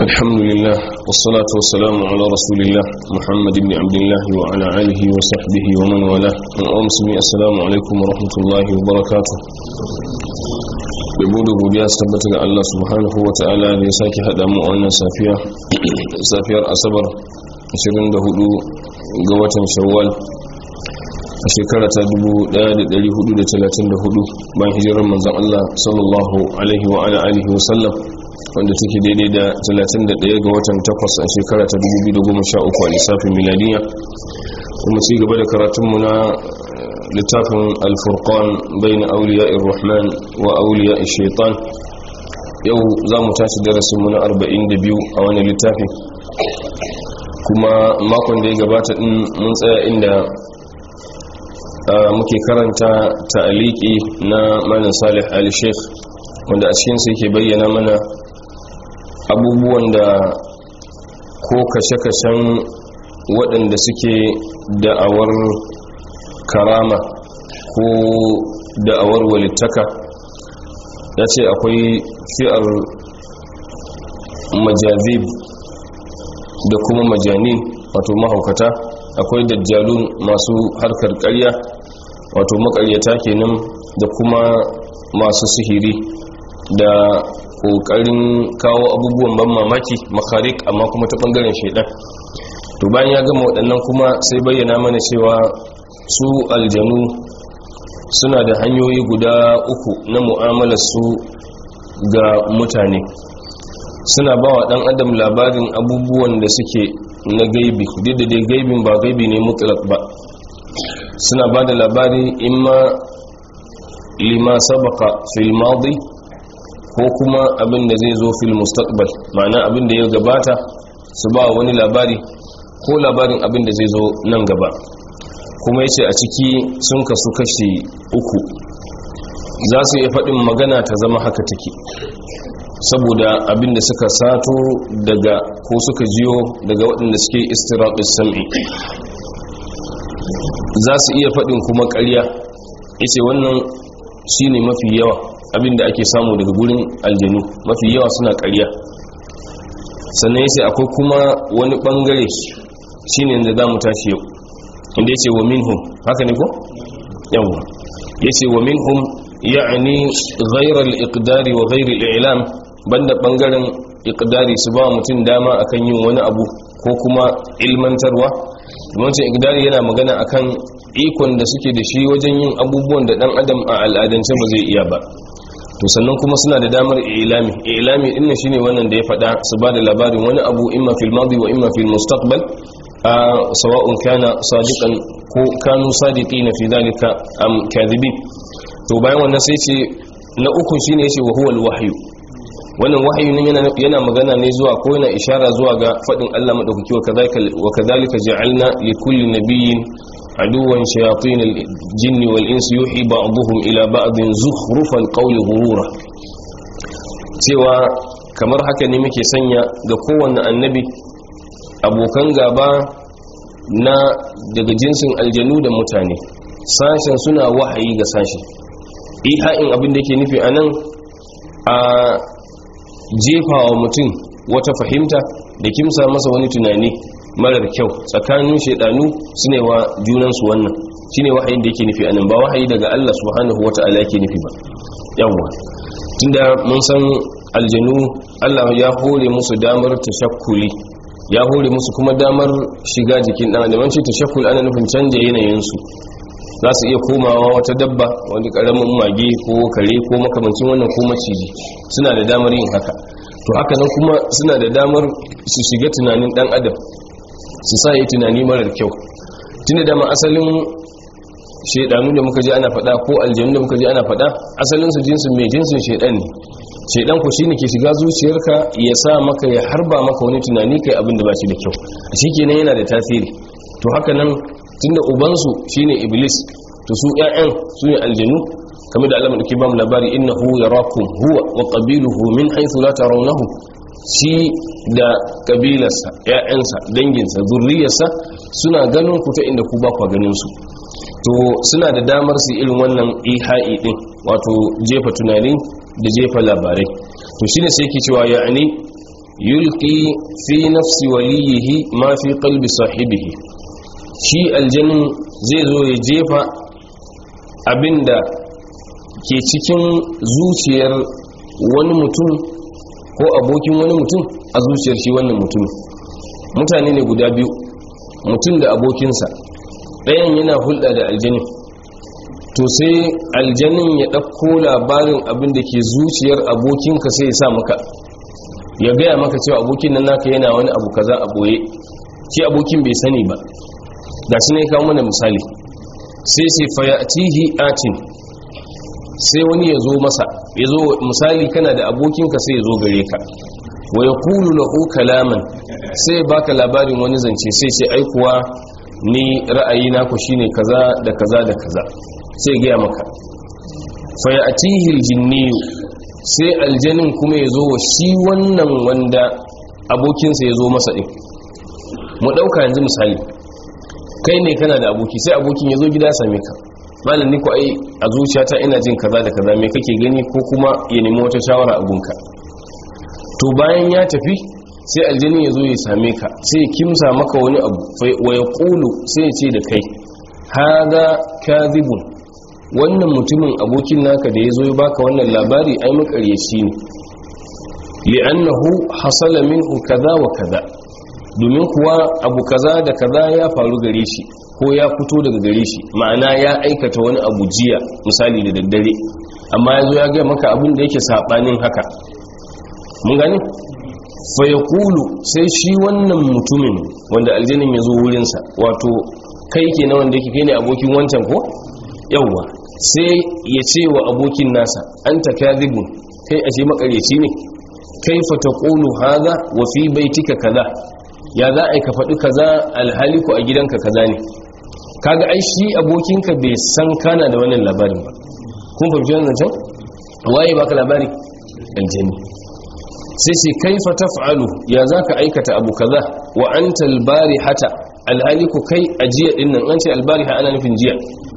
الحمد لله والصلاة والسلام على رسول الله محمد بن عبد الله وعلى آله وصحبه ومن والاه وأمسمي السلام عليكم ورحمة الله وبركاته yabo da godiya su tabbata ga Allah subhanahu wa ta'ala da ya sake haɗa mu a wannan safiya safiyar asabar 24 ga watan shawwal a shekara ta 1434 bayan hijirar manzon Allah sallallahu alaihi wa ala alihi wa sallam wanda take daidai da 31 ga watan 8 a shekara ta 2013 a lissafin miladiya kuma ci gaba da karatunmu na littafin alfurqan bai na auliya irrahman wa auliya shaitan yau za mu tashi darasinmu na 42 a wani littafin kuma makon da ya gabata din mun tsaya inda muke karanta ta'aliki na malam salih al-sheikh wanda a cikinsa yake bayyana mana abubuwan da ko kashe-kashen waɗanda suke da'awar karama ko da'awar walittaka ya ce akwai fi'ar majazib da kuma majanin wato mahaukata akwai dajjalun masu harkar ƙarya wato makaryata kenan da kuma masu sihiri da ƙoƙarin kawo abubuwan ban mamaki makarik amma kuma ta ɓangaren shaidan to bayan ya gama waɗannan kuma sai bayyana mana cewa su aljanu suna da hanyoyi guda uku na mu'amalar su ga mutane suna ba wa ɗan adam labarin abubuwan da suke na gaibi duk da dai gaibin ba gaibi ne mutlak ba suna ba da labari imma lima sabaka fil madi ko kuma abin da zai zo fil mustaqbal ma'ana abin da ya gabata su ba wani labari ko labarin abin da zai zo nan gaba kuma yace a ciki sun kasu kashi uku za su iya faɗin magana ta zama haka take saboda abin da suka sato daga ko suka jiyo daga waɗanda suke istiraɗin sam'i za su iya faɗin kuma ƙarya yace wannan shine mafi yawa abin da ake samu daga gurin aljanu mafi yawa suna ƙarya sannan yace akwai kuma wani ɓangare shine da za mu tashi yau inda yace wa minhum haka ne ko yawa yace wa minhum ya'ni ghayr al-iqdari wa ghayr al-i'lam banda bangaren iqdari su ba mutum dama akan yin wani abu ko kuma ilmantarwa wancan iqdari yana magana akan ikon da suke da shi wajen yin abubuwan da dan adam a al'adance ba zai iya ba to sannan kuma suna da damar ilami ilami din shine wannan da ya faɗa su ba da labarin wani abu imma fil madi wa imma fil mustaqbal sawa'un kana sadiqan ko kanu sadiqina fi dalika am kadhibin to bayan wannan sai ce na uku shine yace wa huwa al-wahyu wannan wahayi ne yana yana magana ne zuwa ko yana ishara zuwa ga fadin Allah madaukaki wa kadhalika wa kadhalika ja'alna li kulli nabiyyin aduwan shayatin al-jinn wal insi yuhi ba'dhum ila ba'din zukhrufal qawli ghurura cewa kamar haka ne muke sanya ga kowanne annabi abokan gaba na daga jinsin aljanu da mutane sashen suna wahayi ga sashi iha'in abin da ke nufi a nan a jefa wa mutum wata fahimta da kimsa masa wani tunani marar kyau tsakanin shaidanu su ne wa junansu wannan shi ne wahayin da yake nufi a nan ba wahayi daga allah subhanahu wa ta'ala yake nufi ba yawwa tunda mun san aljanu allah ya hore musu damar tashakkuli ya hore musu kuma damar shiga jikin ɗan adam ce tashakkul ana nufin canja yanayinsu za su iya komawa wata dabba wani ƙaramin mage ko kare ko makamancin wannan ko maciji suna da damar yin haka to haka nan kuma suna da damar su shiga tunanin ɗan adam su sa yi tunani marar kyau tun da dama asalin shaidanu da muka ji ana faɗa ko aljanu da muka ji ana faɗa asalin su jinsin mai jinsin shaidan ne shaidan ku shine ke shiga zuciyarka ya sa maka ya harba maka wani tunani kai abin da ba shi da kyau a shi kenan yana da tasiri to haka nan tunda ubansu shine iblis to su ƴaƴan su ne aljanu kamar da Allah ke ba mu labari innahu yarakum huwa wa qabiluhu min haythu la tarawnahu shi da kabilarsa ƴaƴansa danginsa zurriyarsa suna ganin ku ta inda ku ba ku ganin su to suna da damar su irin wannan iha'i din wato jefa tunani da jefa labarai to shine sai yake cewa ya'ani yulqi fi nafsi waliyihi ma fi qalbi sahibihi shi aljanin zai zo ya jefa abinda ke cikin zuciyar wani mutum ko abokin wani mutum a zuciyar shi wannan mutum mutane ne guda biyu mutum da abokinsa ɗayan yana hulɗa da aljanin to sai aljanin ya ɗauko labarin abin da ke zuciyar abokinka sai ya sa maka ya gaya maka cewa abokin nan naka yana wani abu kaza a ɓoye shi abokin bai sani ba ga su ne kawo mana misali sai sai fayatihi atin sai wani ya zo masa ya zo misali kana da abokinka sai ya zo gare ka wa ya kulu lahu kalaman sai baka labarin wani zance sai sai aikuwa ni ra'ayi naku shine kaza da kaza da kaza sai gaya maka fayatihi aljinniyu sai aljanin kuma ya zo wa shi wannan wanda abokinsa ya zo masa ɗin mu ɗauka yanzu misali kai ne kana da aboki sai abokin ya zo gida ya same ka malam ni ko ai a zuciyata ina jin kaza da kaza me kake gani ko kuma ya nemi wata shawara a gunka to bayan ya tafi sai aljani ya zo ya same ka sai ya kimsa maka wani abu wa ya kulu sai ya ce da kai haza kadhibun wannan mutumin abokin naka da ya zo ya baka wannan labari ai makaryaci ne li'annahu hasala minhu kaza wa kaza domin kuwa abu kaza da kaza ya faru gare shi ko ya fito daga gare shi ma'ana ya aikata wani abu jiya misali da daddare amma ya zo ya gaya maka abin da yake saɓanin haka mun gani fa ya kulu sai shi wannan mutumin wanda aljanin ya zo wurinsa wato kai ke na wanda yake kai ne abokin wancan ko yawwa sai ya ce wa abokin nasa an ta kadhibun kai ashe makareci ne kai fa taqulu hadha wa fi baitika kaza ya za a yi ka faɗi kaza alhaliku a gidanka kaza ne kaga ai shi abokinka bai san kana da wannan labarin ba kun fahimci wannan can waye baka labari aljani sai sai kaifa taf'alu ya zaka aikata abu kaza wa anta albarihata alhaliku kai ajiya dinnan an ce albariha ana nufin jiya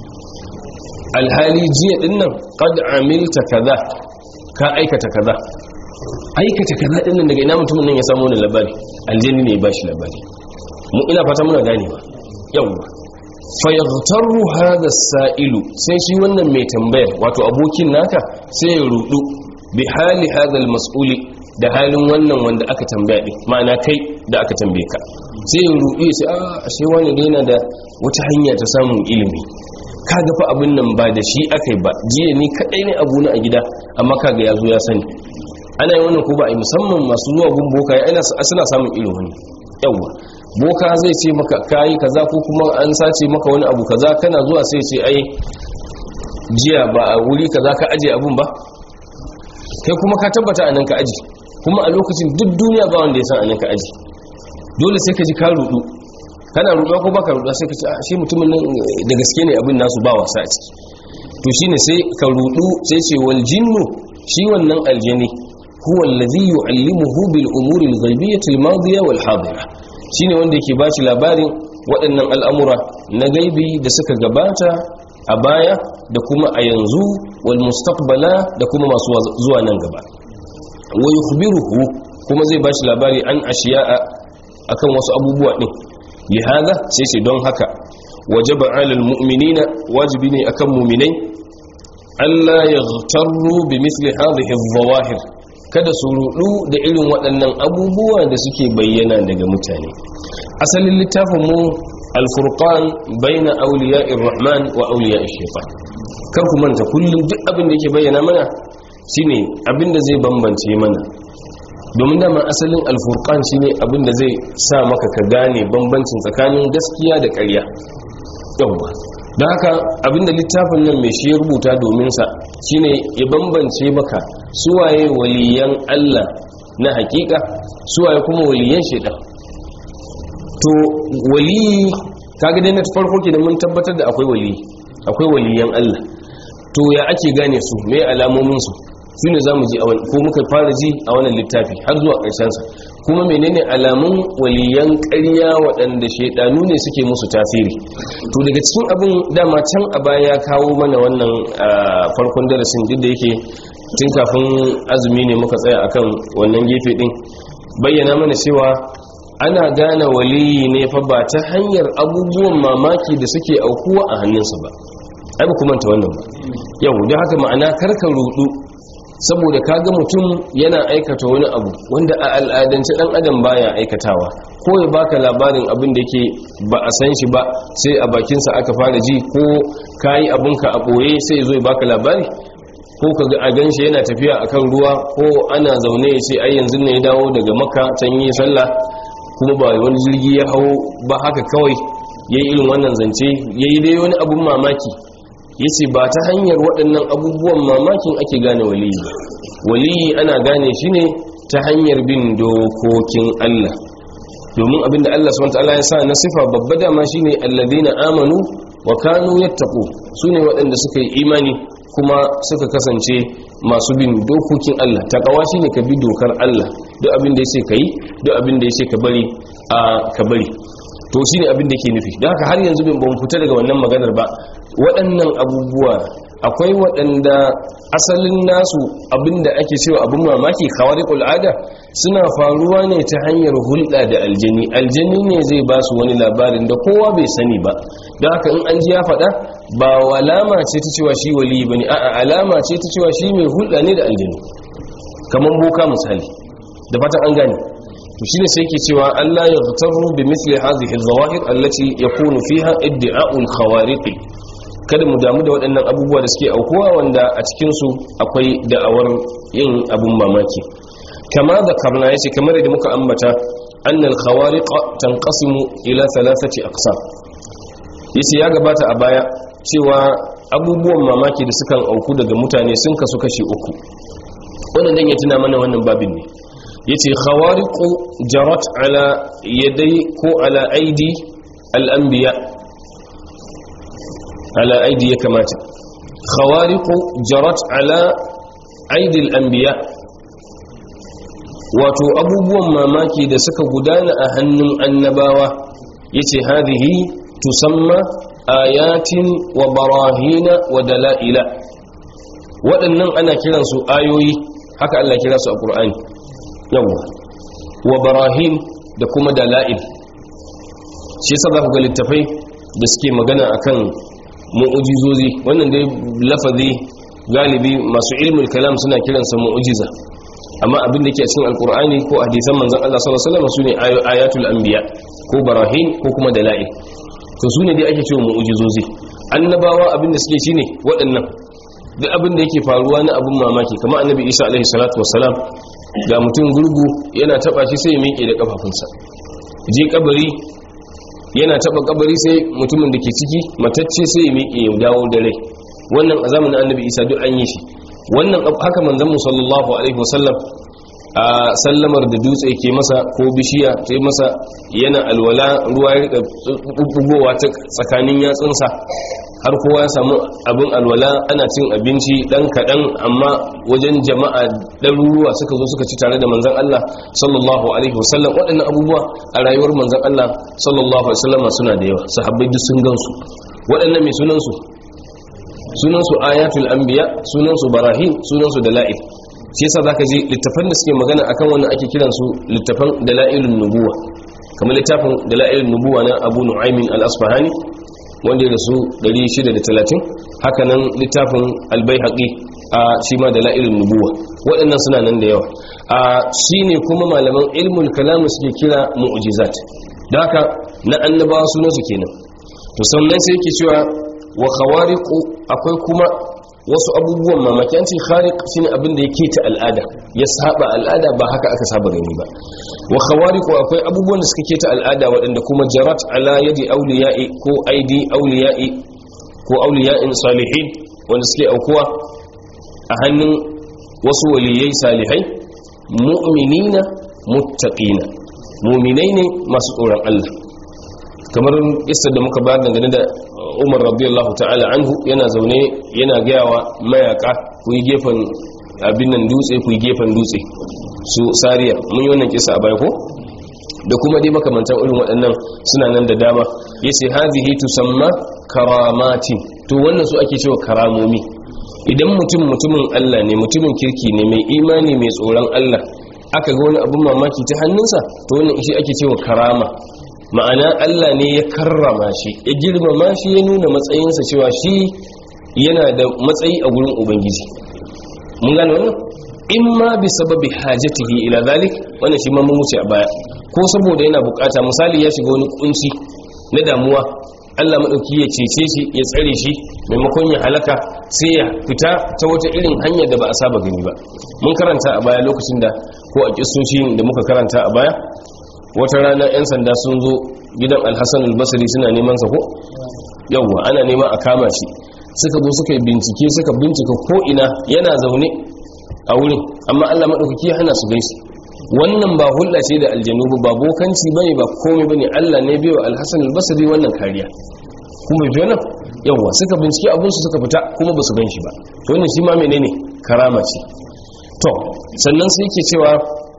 alhali jiya dinnan qad amilta kaza ka aikata kaza aikata kaza dinnan daga ina mutumin nan ya samu wannan labari aljani ne ya bashi labari mu ina fata muna gane ba yawa fayaghtaru hadha sa'ilu sai shi wannan mai tambayar wato abokin naka sai ya rudu bi hali hadha almas'uli da halin wannan wanda aka tambaya din ma'ana kai da aka tambaye ka sai ya rudu ya ce a ashe wani ne yana da wata hanya ta samun ilimi kaga fa abin nan ba da shi akai ba jiya ni kadai ne abu na a gida amma kaga ya zo ya sani ana yi wannan ko ba a yi musamman masu zuwa gun boka ya suna samun irin wani yawwa boka zai ce maka kayi kaza ko kuma an sace maka wani abu kaza kana zuwa sai ce ai jiya ba a wuri kaza ka aje abun ba kai kuma ka tabbata a nan ka aji kuma a lokacin duk duniya ba wanda ya san a nan ka aji dole sai ka ji ka rudu kana ruduwa ko baka ruduwa sai ka ce shi mutumin nan da gaske ne abin nasu ba wasa a ciki to shine sai ka rudu sai ce wal jinnu shi wannan aljani huwa allazi yu'allimuhu bil umuri al ghaibiyyah al madiyah wal hadira shine wanda yake bashi labarin waɗannan al'amura na gaibi da suka gabata a baya da kuma a yanzu wal mustaqbala da kuma masu zuwa nan gaba wa yukhbiruhu kuma zai bashi labari an ashiya'a akan wasu abubuwa din lihada sai sai don haka wajaba alal mu'minina wajibi ne akan mu'minai Allah yaghtarru bi mithli hadhihi adh-dhawahir kada su rudu da irin waɗannan abubuwa da suke bayyana daga mutane asalin littafin mu al-furqan baina awliya'ir rahman wa awliya'ish shaytan kar ku manta kullum duk abin da yake bayyana mana shine abin da zai bambance mana domin dama asalin al-furqan shine abin da zai sa maka ka gane bambancin tsakanin gaskiya da ƙarya yawwa don haka abinda littafin nan mai shi ya rubuta domin sa shine ya bambance maka suwaye waliyan Allah na hakika suwaye kuma waliyan shaitan to waliyi kaga dai na farko kenan mun tabbatar da akwai waliyi akwai waliyan Allah to ya ake gane su me alamomin su su ne zamu ji ko muka fara ji a wannan littafi har zuwa ƙarshen sa kuma menene alamun waliyan ƙarya waɗanda shaidanu ne suke musu tasiri to daga cikin abin dama can a baya ya kawo mana wannan farkon darasin duk da yake tun kafin azumi ne muka tsaya akan wannan gefe din bayyana mana cewa ana gane waliyi ne fa ba ta hanyar abubuwan mamaki da suke aukuwa a hannunsa ba ai ba kuma ta wannan ba yau da haka ma'ana karka rudu saboda kaga mutum yana aikata wani abu wanda a al'adance dan adam baya aikatawa ko ya baka labarin abin da yake ba a san shi ba sai a bakinsa aka fara ji ko kayi abinka a boye sai zo ya baka labari ko ka ga a ganshi yana tafiya akan ruwa ko ana zaune ya ce ai yanzu ne ya dawo daga makka can yi sallah kuma ba wani jirgi ya hau ba haka kawai yayi irin wannan zance yayi dai wani abun mamaki yace ba ta hanyar waɗannan abubuwan mamakin ake gane waliyi ba waliyi ana gane shi ne ta hanyar bin dokokin Allah domin abinda Allah subhanahu wataala ya sa na sifa babba dama shine alladhina amanu wa kanu yattaqu sune waɗanda suka yi imani kuma suka kasance masu bin dokokin Allah takawa shine ka bi dokar Allah duk abin da yace kai duk abin da yace ka bari a ka bari to shine abin da yake nufi don haka har yanzu bin ban fita daga wannan maganar ba waɗannan abubuwa akwai waɗanda asalin nasu abinda ake cewa abin mamaki khawariqul ada suna faruwa ne ta hanyar hulɗa da aljani aljani ne zai ba su wani labarin da kowa bai sani ba don haka in an ji ya faɗa ba alama ce ta cewa shi wali bane a'a alama ce ta cewa shi mai hulɗa ne da aljani kamar boka misali da fatan an gane to shine sai yake cewa Allah ya ghtaru bi mithli hadhihi al-zawahir allati yakunu fiha iddi'a'u al-khawariq kada mu damu da waɗannan abubuwa da suke aukuwa wanda a cikin su akwai da'awar yin abun mamaki kama da karna yace kamar da muka ambata annal khawariq tanqasimu ila thalathati aqsam yace ya gabata a baya cewa abubuwan mamaki da sukan auku daga mutane sun kasu kashi uku wannan dan ya tuna mana wannan babin ne yace khawariqu jarat ala yaday ko ala aidi al-anbiya ala aidi ya kamata khawariqu jarat ala aidi al-anbiya wato abubuwan mamaki da suka gudana a hannun annabawa yace hadhihi tusamma ayatin wa barahina wa dala'ila waɗannan ana kiransu ayoyi haka Allah kira su a Qur'ani yawa wa barahin da kuma dala'il shi yasa za ku ga littafai da suke magana akan mu'ujizozi wannan dai lafazi galibi masu ilmul kalam suna kiransa mu'ujiza amma abin da ke cikin alkur'ani ko hadisan manzon Allah sallallahu alaihi wasallam sune ayatul anbiya ko barahin ko kuma dala'il to sune dai ake cewa mu'ujizozi annabawa abin da suke shine waɗannan duk abin da yake faruwa na abin mamaki kamar annabi Isa alaihi salatu wassalam ga mutum gurgu yana taba shi sai ya miƙe da kafafunsa je kabari yana taba kabari sai mutumin da ke ciki matacce sai ya miƙe ya dawo da rai wannan a zamanin annabi isa duk an yi shi wannan haka manzon mu sallallahu alaihi wasallam a sallamar da dutse ke masa ko bishiya ta masa yana alwala ruwa ya rika bubbugowa ta tsakanin yatsunsa har kowa ya samu abin alwala ana cin abinci dan kaɗan amma wajen jama'a ɗaruruwa suka zo suka ci tare da manzan Allah sallallahu alaihi wasallam waɗannan abubuwa a rayuwar manzan Allah sallallahu alaihi wasallam suna da yawa sahabbai duk sun gansu waɗannan mai sunansu sunansu ayatul anbiya sunansu barahin sunansu dala'il shi yasa zaka ji littafan da suke magana akan wannan ake kiransu littafan dalailun nubuwa kamar littafin dalailun nubuwa na Abu Nu'aymin al-Asfahani wanda ya rasu 630 hakanan littafin albayhaqi a shi ma da la'ilin nubuwa waɗannan suna nan da yawa a shi ne kuma malaman ilmul kalamu suke kira mu'jizat da haka na annabawa sunansu kenan to sannan sai yake cewa wa khawariqu akwai kuma wasu abubuwan mamaki an ce khariq shine abin da yake ta al'ada ya saba al'ada ba haka aka saba gani ba wa khawariqu akwai abubuwan da suka ke ta al'ada waɗanda kuma jarat ala yadi awliya'i ko aidi awliya'i ko awliya'in salihin wanda suke aukuwa a hannun wasu waliyai salihai mu'minina muttaqina mu'minai ne masu tsoron Allah kamar isar da muka bayar dangane da umar radiyallahu ta'ala anhu yana zaune yana gayawa mayaka ku yi gefen abin nan dutse ku yi gefen dutse su sariya mun yi wannan kisa a baya ko da kuma dai makamantan irin waɗannan suna nan da dama yace hazihi tusamma karamatin to wannan su ake cewa karamomi idan mutum mutumin Allah ne mutumin kirki ne mai imani mai tsoron Allah aka ga wani abin mamaki ta hannunsa to wannan shi ake cewa karama ma'ana Allah ne ya karrama shi ya girmama shi ya nuna matsayinsa cewa shi yana da matsayi a gurin ubangiji mun gane wannan in ma bi sababi hajatihi ila zalik wannan shi ma mun wuce a baya ko saboda yana bukata misali ya shiga wani kunci na damuwa Allah madauki ya cece shi ya tsare shi maimakon ya halaka sai ya fita ta wata irin hanyar da ba a saba gani ba mun karanta a baya lokacin da ko a kissoshin da muka karanta a baya wata rana 'yan sanda sun zo gidan alhassan albasari suna neman sa ko yawwa ana nema a kama shi suka zo suka yi bincike suka bincika ko ina yana zaune a wurin amma allah maɗaukaki hana su gaisi wannan ba hulɗa ce da aljanu ba bokanci bane ba komai bane allah ne biyo alhassan albasari wannan kariya kuma fi wannan yawwa suka bincike abinsu suka fita kuma ba su gan shi ba to wannan shi ma menene karama ce to sannan sai ke cewa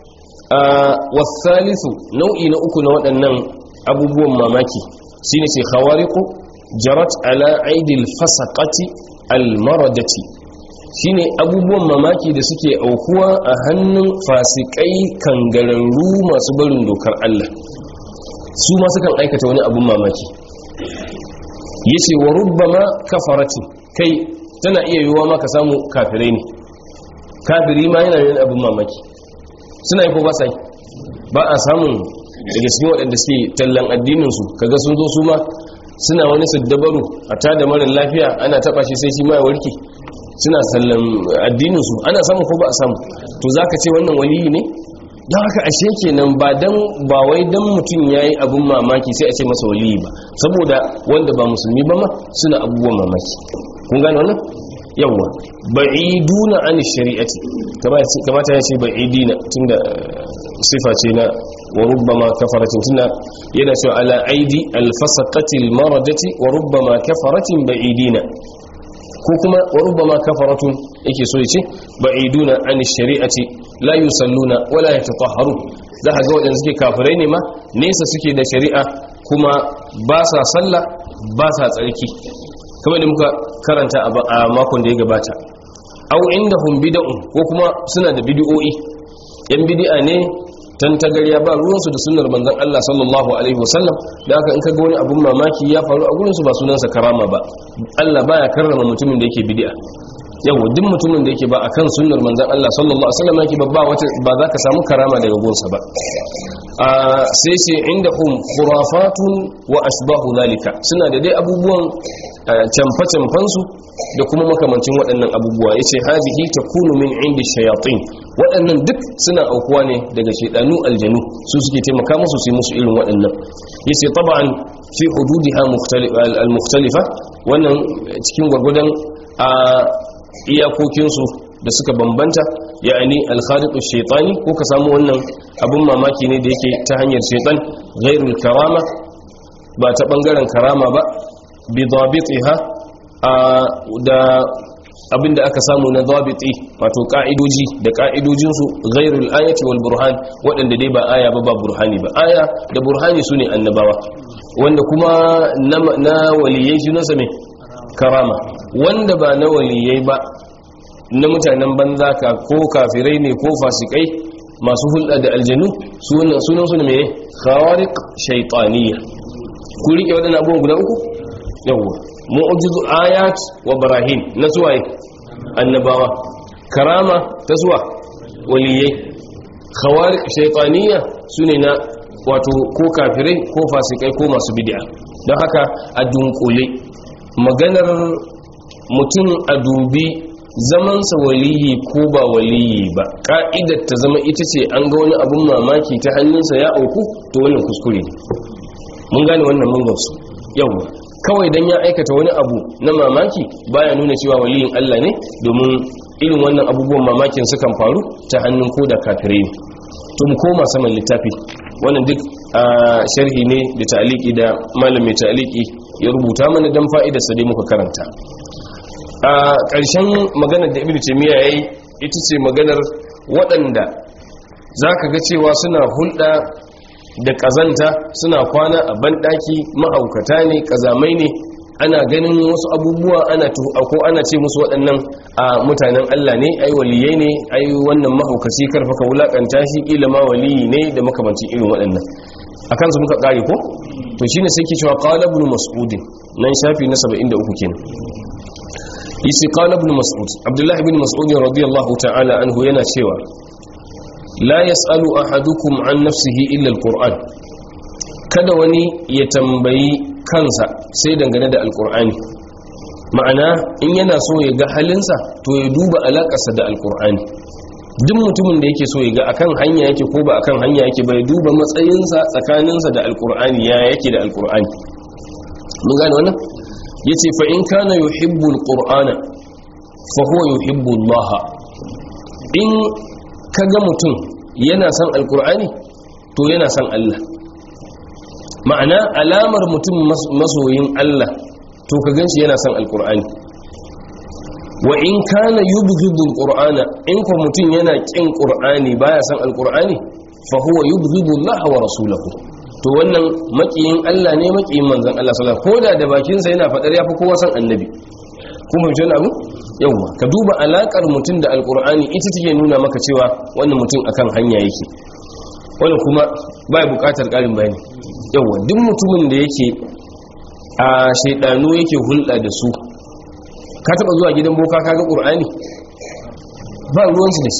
wasalisu nau'i na uku na waɗannan abubuwan mamaki shi ne ce khawariku jarat ala aidil fasaqati almaradati shi ne abubuwan mamaki da suke aukuwa a hannun fasikai kangararru masu barin dokar Allah su ma sukan aikata wani abun mamaki yace wa rubbama kafarati kai tana iya yiwuwa ma ka samu kafirai ne kafiri ma yana yin abun mamaki suna yi ko ba sai ba a samun daga cikin waɗanda suke tallan addininsu kaga sun zo su ma suna wani saddabaru a tada marar lafiya ana taɓa shi sai shi ma ya warke suna sallan addininsu ana samun ko ba a samu to za ka ce wannan waliyi ne don haka ashe kenan ba dan ba wai dan mutum ya yi abin mamaki sai a ce masa waliyi ba saboda wanda ba musulmi ba ma suna abubuwan mamaki kun gane wannan yawwa ba'iduna an shari'ati kamata ya ce ba'idina tunda sifa ce na wa rubbama kafaratin tunda yana cewa ala aidi alfasaqatil maradati wa rubbama kafaratin ba'idina ko kuma wa rubbama kafaratun yake so yace ba'iduna an shari'ati la yusalluna wala yatatahharu za ka ga wadanda suke kafirai ne ma nesa suke da shari'a kuma ba sa sallah ba sa tsarki kamar da muka karanta a makon da ya gabata au indahum bid'un ko kuma suna da bid'o'i yan bid'a ne tan tagarya ba ruwansu da sunnar manzon Allah sallallahu alaihi wasallam da haka in kaga wani abun mamaki ya faru a gurin su ba sunansa karama ba Allah baya karrama mutumin da yake bid'a yawa duk mutumin da yake ba akan sunnar manzon Allah sallallahu alaihi wasallam yake ba wata ba za ka samu karama daga gonsa ba sai ce indahum khurafatun wa ashbahu zalika suna da dai abubuwan camfe-camfensu da kuma makamancin waɗannan abubuwa ya ce hazihi ta kunu min inda shayatin waɗannan duk suna aukuwa ne daga shaidanu aljanu su suke taimaka musu su musu irin waɗannan ya ce taba'an fi hududiha al-mukhtalifa wannan cikin gwargwadon a iyakokinsu da suka bambanta ya'ani al-khaliqu shaytani ko ka samu wannan abun mamaki ne da yake ta hanyar shaytan ghairul karama ba ta bangaren karama ba bi dabitiha da abinda aka samu na dabiti wato ka'idoji da ka'idojinsu ghairul ayati wal burhan waɗanda dai ba aya ba ba burhani ba aya da burhani sune annabawa wanda kuma na waliyai shi nasa mai karama wanda ba na waliyai ba na mutanen banza ka ko kafirai ne ko fasikai masu hulɗa da aljanu sunan su ne mai khawariq shaytaniyya ku rike waɗannan abubuwan guda uku yawwa mu'jizu ayat wa barahin na suwaye annabawa karama ta suwa waliyai khawariq shaytaniyya sune na wato ko kafirai ko fasikai ko masu bid'a don haka a dunkule maganar mutum a dubi zamansa waliyi ko ba waliyi ba ka'idar ta zama ita ce an ga wani abun mamaki ta hannunsa ya auku to wannan kuskure ne mun gane wannan mun gamsu yawa kawai dan ya aikata wani abu na mamaki baya nuna cewa waliyin Allah ne domin irin wannan abubuwan mamakin sukan faru ta hannun ko da kafirai ne to mu koma saman littafi wannan duk a sharhi ne da ta'aliki da malamin ta'aliki ya rubuta mana dan fa'idar sa dai muka karanta a ƙarshen maganar da ibnu taymiya yayi ita ce maganar waɗanda zaka ga cewa suna hulɗa da ƙazanta suna kwana a banɗaki ma'aukata ne ƙazamai ne ana ganin wasu abubuwa ana ko ana ce musu waɗannan a mutanen Allah ne ai waliyai ne ai wannan mahaukaci karfa ka wulakanta shi kila ma waliyi ne da makamancin irin waɗannan akan su muka kare ko to shine sai ke cewa qala ibn mas'ud nan shafi na 73 kenan isi qala ibn mas'ud abdullahi ibn mas'ud radiyallahu ta'ala anhu yana cewa la yas'alu ahadukum an nafsihi illa alquran kada wani ya tambayi kansa sai dangane da alqur'ani ma'ana in yana so ya ga halinsa to ya duba alakarsa da alqur'ani duk mutumin da yake so ya ga akan hanya yake ko ba akan hanya yake bai duba matsayinsa tsakaninsa da alqur'ani ya yake da alqur'ani mun gane wannan yace fa in kana yuhibbu alqur'ana fa huwa yuhibbu Allah in kaga mutum yana son alqur'ani to yana son Allah ma'ana alamar mutum masoyin Allah to ka ganshi yana son alqur'ani wa in kana yubghidu alqur'ana in ko mutum yana kin qur'ani baya son alqur'ani fa huwa yubghidu Allah wa rasulahu to wannan makiyin Allah ne makiyin manzon Allah sallallahu alaihi wasallam koda da bakin sa yana fadar yafi kowa san annabi kuma jin abu yawa ka duba alakar mutum da alqur'ani ita take nuna maka cewa wannan mutum akan hanya yake wannan kuma bai bukatar karin bayani yawa duk mutumin da yake a shaydanu yake hulɗa da su ka taba zuwa gidan boka kaga qur'ani ba ruwansu da shi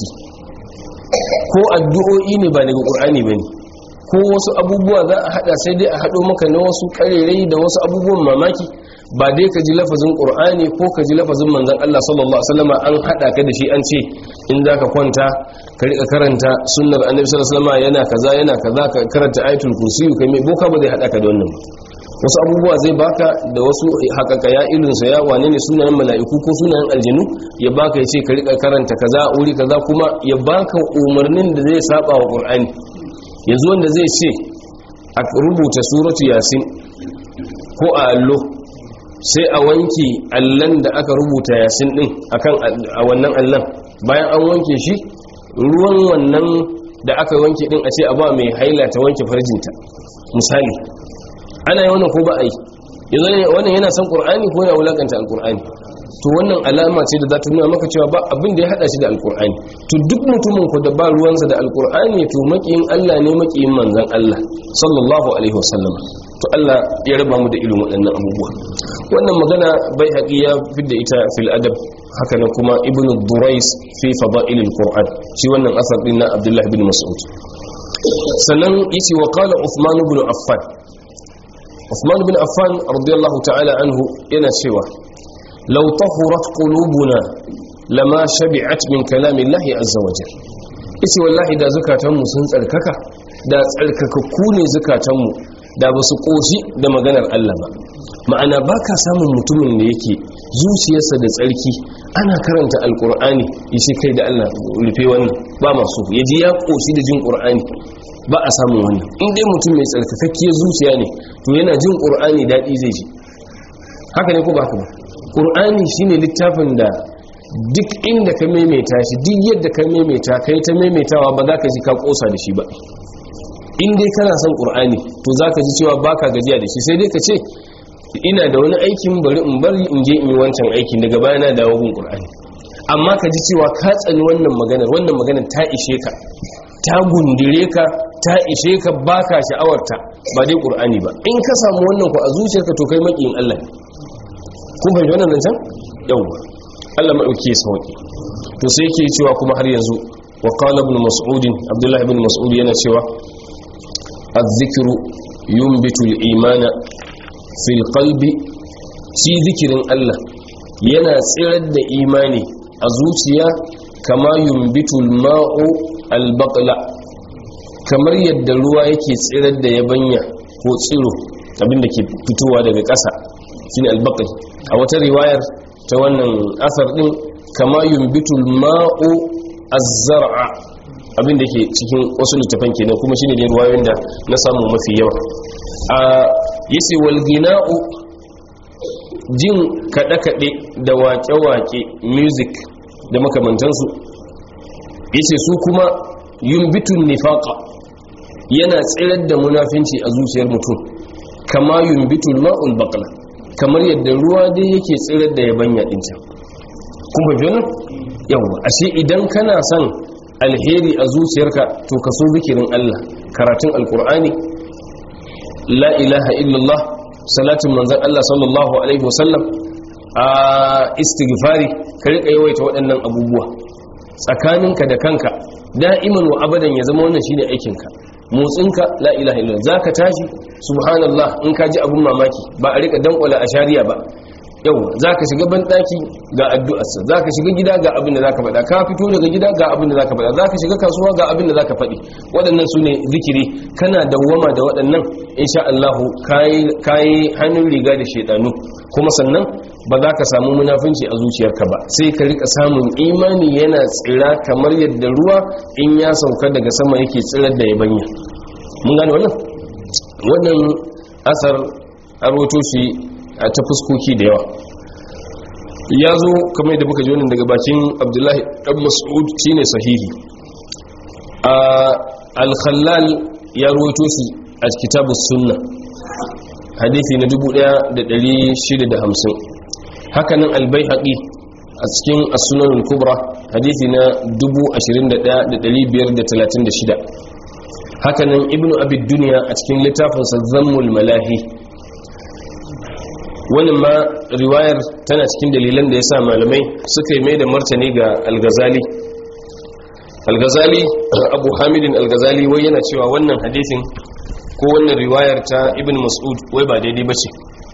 ko addu'o'i ne ba daga qur'ani bane ko wasu abubuwa za a hada sai dai a hado maka na wasu karerai da wasu abubuwan mamaki ba dai ka ji lafazin qur'ani ko ka ji lafazin manzon Allah sallallahu alaihi wasallam an hada ka da shi an ce in zaka kwanta ka rika karanta sunnar annabi sallallahu alaihi wasallam yana kaza yana kaza ka karanta ayatul kursi kai mai boka ba zai hada ka da wannan wasu abubuwa zai baka da wasu hakaka ya ilinsa ya wane ne sunayen mala'iku ko sunayen aljinu ya baka ya ce ka rika karanta kaza wuri kaza kuma ya baka umarnin da zai saba wa qur'ani yanzu wanda zai ce a rubuta suratu yasin ko a allo sai a wanke allon da aka rubuta yasin din akan a wannan allon bayan an wanke shi ruwan wannan da aka wanke din a ce a ba mai haila ta wanke farjinta misali ana yi wannan ko ba a yi yanzu wannan yana son ƙur'ani ko yana wulakanta alƙur'ani to wannan alama ce da za ta nuna maka cewa ba abin da ya hada shi da alkur'ani to duk mutumin ku da ba ruwansa da alkur'ani to makiyin Allah ne makiyin manzon Allah sallallahu alaihi wasallam to Allah ya raba mu da irin waɗannan abubuwa wannan magana bai haƙi ya fidda ita fil adab haka na kuma ibnu durais fi fada'il alquran shi wannan asar din na Abdullah ibn Mas'ud sannan yace wa qala Uthman ibn Affan Uthman ibn Affan radiyallahu ta'ala anhu yana cewa لو طهرت قلوبنا لما شبعت من كلام الله عز وجل isi wallahi da zukatanmu sun tsarkaka da tsarkakakku ne zukatanmu da ba su ƙoshi da maganar Allah ba ma'ana ba ka samun mutumin da yake zuciyarsa da tsarki ana karanta alƙur'ani ya ce kai da Allah rufe wannan ba masu ya ji ya ƙoshi da jin ƙur'ani ba a samun wannan in dai mutum mai tsarkakakkiyar zuciya ne to yana jin ƙur'ani daɗi zai ji haka ne ko ba haka ba ƙur'ani shine littafin da duk inda ka maimaita shi duk yadda ka maimaita ka yi ta maimaitawa ba za ka ji ka ƙosa da shi ba in dai kana son ƙur'ani to za ka ji cewa ba ka gajiya da shi sai dai ka ce ina da wani aikin bari in bari in je in yi wancan aikin daga baya na dawo gun ƙur'ani amma ka ji cewa ka tsani wannan maganar wannan maganar ta ishe ka ta gundure ka ta ishe ka ba ka sha'awarta ba dai ƙur'ani ba in ka samu wannan ku a zuciyarka to kai maƙiyin Allah ne kun fahimci wannan zancen yawwa Allah maɗauki sauƙi to sai yake cewa kuma har yanzu wa qala ibn mas'ud abdullah ibn mas'ud yana cewa az-zikru yunbitu al-imana fil qalbi shi zikirin Allah yana tsirar da imani a zuciya kama yunbitu al-ma'u al-baqla kamar yadda ruwa yake tsirar da yabanya ko tsiro abinda ke fitowa daga ƙasa shine al-baql a wata riwayar ta wannan asar din kama yumbitul ma'u az-zar'a abinda ke cikin wasu littafan kenan kuma shine da riwayoyin da na samu mafi yawa a yace wal gina'u jin kada kade da waƙe-waƙe music da makamantansu yace su kuma yumbitun nifaqa yana tsirar da munafinci a zuciyar mutum kama yumbitul ma'ul baqla kamar yadda ruwa dai yake tsirar da yabanya din can kun fahimci wannan yawa ashe idan kana son alheri a zuciyarka to ka so zikirin Allah karatun alkur'ani la ilaha illallah salatin manzon Allah sallallahu alaihi wasallam a istighfari ka rika yawaita waɗannan abubuwa tsakaninka da kanka da'iman wa abadan ya zama wannan shine aikinka motsinka la ilaha illallah zaka tashi subhanallah in ka ji abun mamaki ba a rika dankwala a shari'a ba yau zaka shiga ban daki ga addu'arsa zaka shiga gida ga abin da zaka faɗa ka fito daga gida ga abin da zaka faɗa zaka shiga kasuwa ga abin da zaka faɗi waɗannan sune zikiri kana dawwama da waɗannan insha Allah kai kai hannun riga da shedanu kuma sannan ba za ka samu munafunci a zuciyarka ba sai ka rika samun imani yana tsira kamar yadda ruwa in ya sauka daga sama yake tsirar da yabanya mun gane wannan wannan asar arwato shi a ta fuskoki da yawa ya zo kamar yadda muka ji wannan daga bakin abdullahi dan mas'ud shine sahihi a al-khallal ya rawaito shi a kitabus sunna hadisi na 1650 hakanan albayhaqi a cikin as-sunan al-kubra hadisi na 21536 hakanan ibnu abi dunya a cikin littafin sa zammul malahi wannan ma riwayar tana cikin dalilan da yasa malamai suka yi mai da martani ga al-ghazali al-ghazali abu hamidin al-ghazali wai yana cewa wannan hadisin ko wannan riwayar ta ibn mas'ud wai ba daidai bace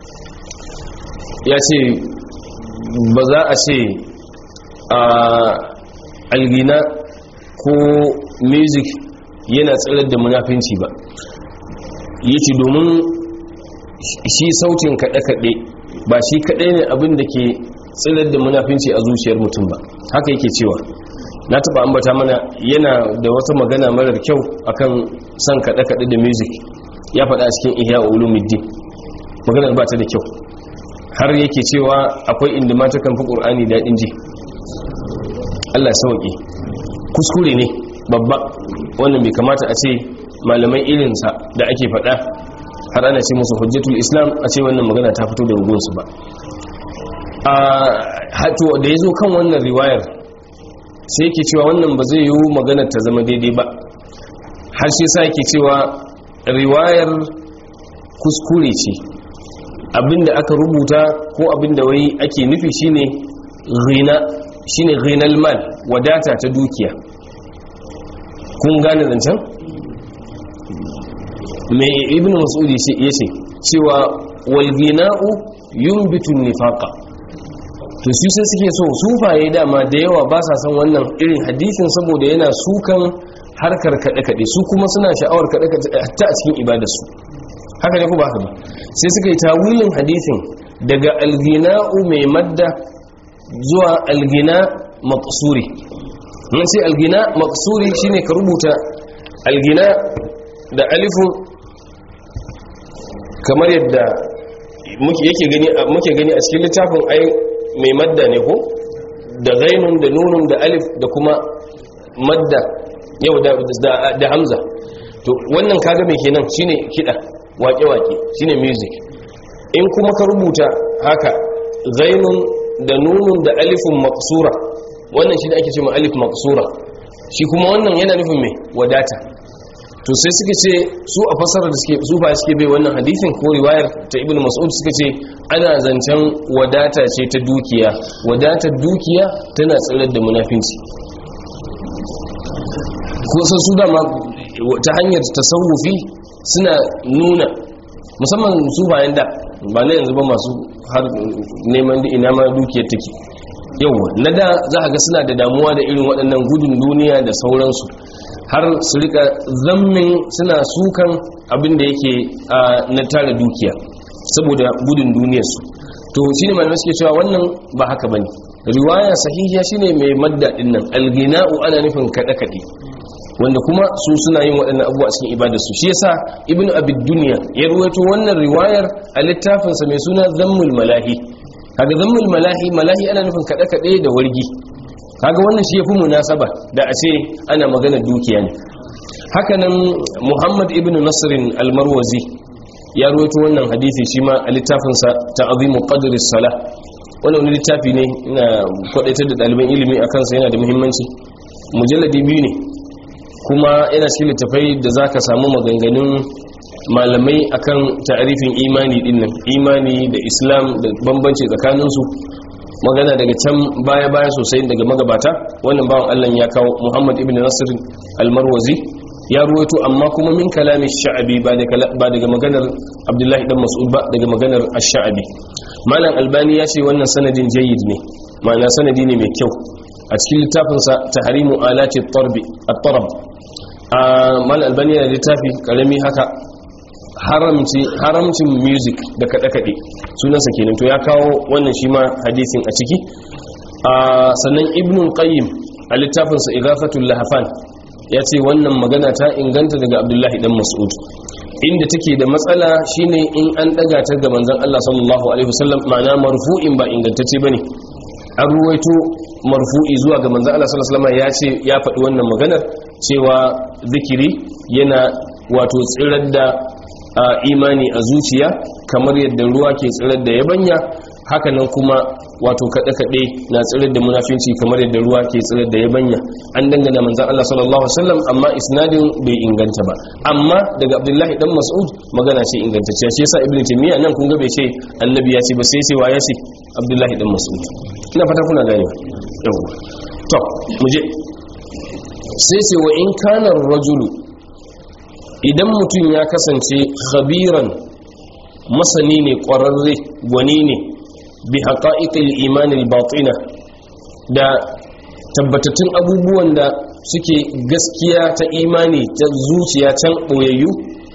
ya ce ba za a ce a algina ko music yana tsirar da munafinci ba yace domin shi sautin kaɗe-kaɗe ba shi kaɗai ne abin da ke tsirar da munafinci a zuciyar mutum ba haka yake cewa na taɓa ambata mana yana da wata magana marar kyau akan son kaɗe-kaɗe da music ya faɗa a cikin ihya ulumuddin maganar ba ta da kyau har yake cewa akwai inda mata kan fi ƙur'ani daɗin ji allah sauƙi kuskure ne babba wannan bai kamata a ce malamai irinsa da ake faɗa har ana ce musu hujjatul islam a ce wannan magana ta fito da rugunsu ba a hato da ya zo kan wannan riwayar sai yake cewa wannan ba zai yiwu maganar ta zama daidai ba har shi sa yake cewa riwayar kuskure ce abinda aka rubuta ko abinda wai ake nufi shine ghina shine ghinal mal wadata ta dukiya kun gane zancen mai ibn mas'ud yace cewa wal ghina'u yunbitu nifaqa to su sai suke so sufaye dama da yawa ba sa san wannan irin hadisin saboda yana sukan harkar kaɗe-kaɗe su kuma suna sha'awar kaɗe-kaɗe ta a cikin ibadarsu haka ne ku ba haka ba sai suka yi tawilin hadisin daga algina'u mai madda zuwa algina maqsuri mun sai algina maqsuri shine ka rubuta algina da alifun kamar yadda muke yake gani muke gani a cikin littafin ai mai madda ne ko da ghainun da nunun da alif da kuma madda yau da hamza to wannan kaga mai kenan shine kida wake-wake shine music in kuma ka rubuta haka zainun da nunun da alifun maksura wannan shi da ake cewa alif maksura shi kuma wannan yana nufin mai wadata to sai suka ce su a fasarar da suke su ba suke bai wannan hadisin ko riwayar ta ibnu mas'ud suka ce ana zancen wadata ce ta dukiya wadatar dukiya tana tsirar da munafinci kusan su dama ta hanyar tasawufi suna nuna musamman su bayan da ba na yanzu ba masu har neman da ina ma dukiyar take yauwa na da za a ga suna da damuwa da irin waɗannan gudun duniya da sauransu har su rika zammin suna sukan abin da yake na tara dukiya saboda gudun duniyarsu to shi ne malamai suke cewa wannan ba haka ba ne riwaya sahihiya shine mai madda ɗin nan algina'u ana nufin kaɗe-kaɗe wanda kuma su suna yin waɗannan abubuwa cikin ibadarsu shi yasa ibnu abid dunya ya ruwaito wannan riwayar a littafinsa mai suna zammul malahi kaga zammul malahi malahi ana nufin kaɗe kaɗe da wargi kaga wannan shi yafi munasaba da a ce ana magana dukiya ne haka nan muhammad ibnu nasrin almarwazi ya ruwaito wannan hadisi shi ma a littafinsa ta'azimu qadri salah wannan wani littafi ne ina kwadaitar da ɗaliban ilimi a kansa yana da muhimmanci mujalladi biyu ne kuma yana cikin littafai da za ka samu maganganun malamai akan ta'arifin imani dinnan imani da islam da bambanci tsakaninsu magana daga can baya-baya sosai daga magabata wannan bawan allah ya kawo muhammad ibn nasir almarwazi ya ruwaito amma kuma min kalamin sha'abi ba daga maganar abdullahi dan mas'ud ba daga maganar ash-sha'abi malam albani ya ce wannan sanadin jayyid ne ma'ana sanadi ne mai kyau a cikin littafinsa tahrimu alati at-tarbi at-tarab a malam albani yana littafi karami haka haramcin music da kaɗe-kaɗe sunansa kenan to ya kawo wannan shi ma hadisin a ciki sannan ibnul qayyim a littafinsa igafatul lahafan ya ce wannan magana ta inganta daga abdullahi dan mas'ud inda take da matsala shine in an daga ta ga manzon Allah sallallahu alaihi wasallam ma'ana marfu'in ba ingantacce bane an ruwaito marfu'i zuwa ga manzon Allah sallallahu alaihi wasallam ya ce ya faɗi wannan maganar cewa zikiri yana wato tsirar da imani a zuciya kamar yadda ruwa ke tsirar da yabanya hakanan kuma wato kaɗe-kaɗe na tsirar da munafinci kamar yadda ruwa ke tsirar da yabanya an dangana manzan Allah sallallahu Alaihi wasallam amma isnadin bai inganta ba amma daga abdullahi dan mas'ud magana ce ingantacciya shi yasa ibn taymiya nan kun ga bai ce annabi ya ce ba sai sai wa ya ce abdullahi dan mas'ud ina fata kuna gane yawa to mu je sai ce wa in kana rajulu idan mutum ya kasance khabiran masani ne ƙwararre gwani ne bi haƙa'iƙil imanin batina da tabbatattun abubuwan da suke gaskiya ta imani ta zuciya can ɓoyayyu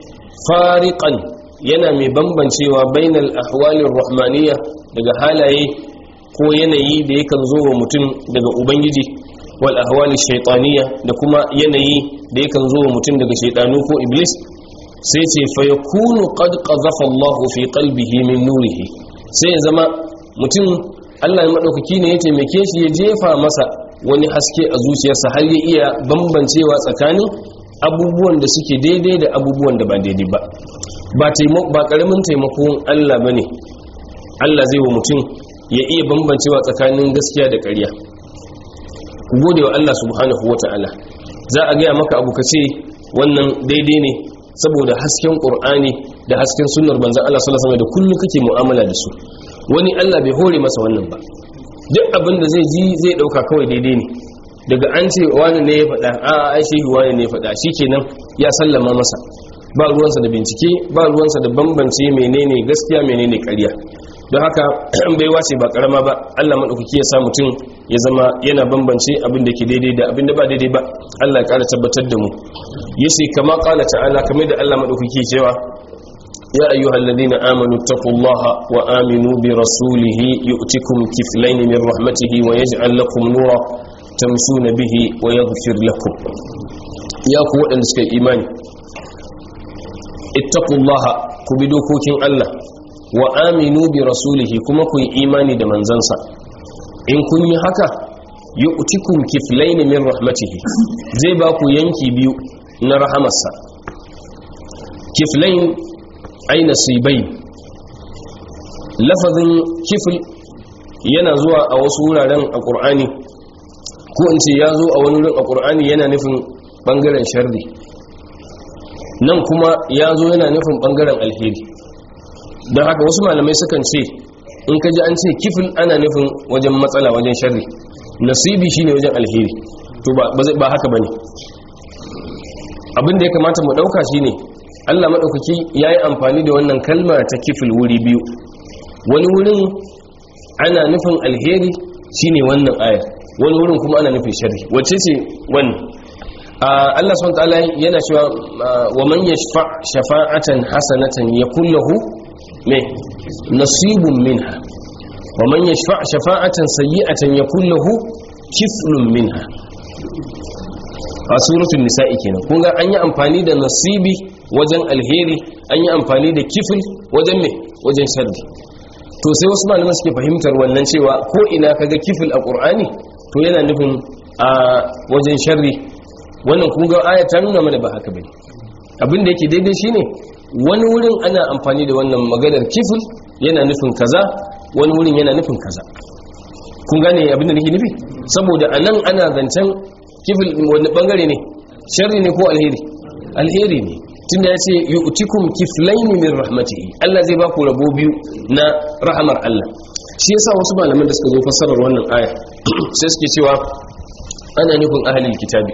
fariƙan yana mai bambancewa bainal ahwalin rahmaniya daga halaye ko yanayi da yakan zo wa mutum daga ubangiji wal ahwali shaitaniya da kuma yanayi da yakan zo wa mutum daga shaitanu ko iblis sai ce fa yakunu qad qadhafa Allahu fi qalbihi min nurihi sai ya zama mutum Allah ya madaukaki ne ya taimake shi ya jefa masa wani haske a zuciyarsa har ya iya bambancewa tsakanin abubuwan da suke daidai da abubuwan da ba daidai ba ba taimako ba karamin taimakon Allah bane Allah zai wa mutum ya iya bambancewa tsakanin gaskiya da ƙarya ku gode wa Allah subhanahu wata'ala za a gaya maka abu ka ce wannan daidai ne saboda hasken ƙur'ani da hasken sunnar banzan Allah sallallahu alaihi wasallam da kullu kake mu'amala da su wani Allah bai hore masa wannan ba duk abin da zai ji zai dauka kawai daidai ne daga an ce wani ne ya faɗa a ai shehi wani ne ya faɗa shikenan ya sallama masa ba ruwansa da bincike ba ruwansa da bambance menene gaskiya menene ƙarya don haka baiwa ce ba karama ba Allah maɗaukaki ya sa mutum ya zama yana bambance abin da ke daidai da abin da ba daidai ba Allah ya ƙara tabbatar da mu yace kama qala ta'ala kamar da Allah maɗaukaki cewa ya ayyuhal ladina amanu taqullaha wa aminu bi rasulihi yu'tikum kiflayn min rahmatihi wa yaj'al lakum nura tamshuna bihi wa yaghfir lakum ya ku waɗanda suka yi imani ittaqullaha ku bi dokokin Allah wa aminu bi rasulihi kuma ku yi imani da manzansa in kun yi haka yu'tikum kiflayn min rahmatihi zai ba ku yanki biyu na rahamarsa kiflayn ay nasibai lafazin kifl yana zuwa a wasu wuraren a qur'ani ko in ce ya zo a wani wurin a qur'ani yana nufin bangaren sharri nan kuma ya zo yana nufin bangaren alheri don haka wasu malamai sukan ce in ka ji an ce kifin ana nufin wajen matsala wajen sharri nasibi shine wajen alheri to ba haka bane abin da ya kamata mu dauka shine Allah madaukaki yayi amfani da wannan kalmar ta kifil wuri biyu wani wurin ana nufin alheri shine wannan ayar wani wurin kuma ana nufin sharri wacce ce wannan Allah subhanahu wa ta'ala yana cewa wa man yashfa shafa'atan hasanatan yakul lahu me nasibun minha wa man yashfa shafa'atan sayyi'atan yakul lahu kiflun minha a suratul nisa'i kenan kun ga an yi amfani da nasibi wajen alheri an yi amfani da kifl wajen me wajen sharri to sai wasu malaman suke fahimtar wannan cewa ko ina kaga kifl a qur'ani to yana nufin a wajen sharri wannan kun ga aya ta nuna mana ba haka bane abin da yake daidai shine wani wurin ana amfani da wannan maganar kifl yana nufin kaza wani wurin yana nufin kaza kun gane abin da nake nufi saboda anan ana zancen kifl wani bangare ne sharri ne ko alheri alheri ne tunda yace yu'tikum kiflaini min rahmatihi Allah zai ba ku rabo biyu na rahamar Allah shi yasa wasu malaman da suka zo fassarar wannan aya sai suke cewa ana nufin ahlul kitabi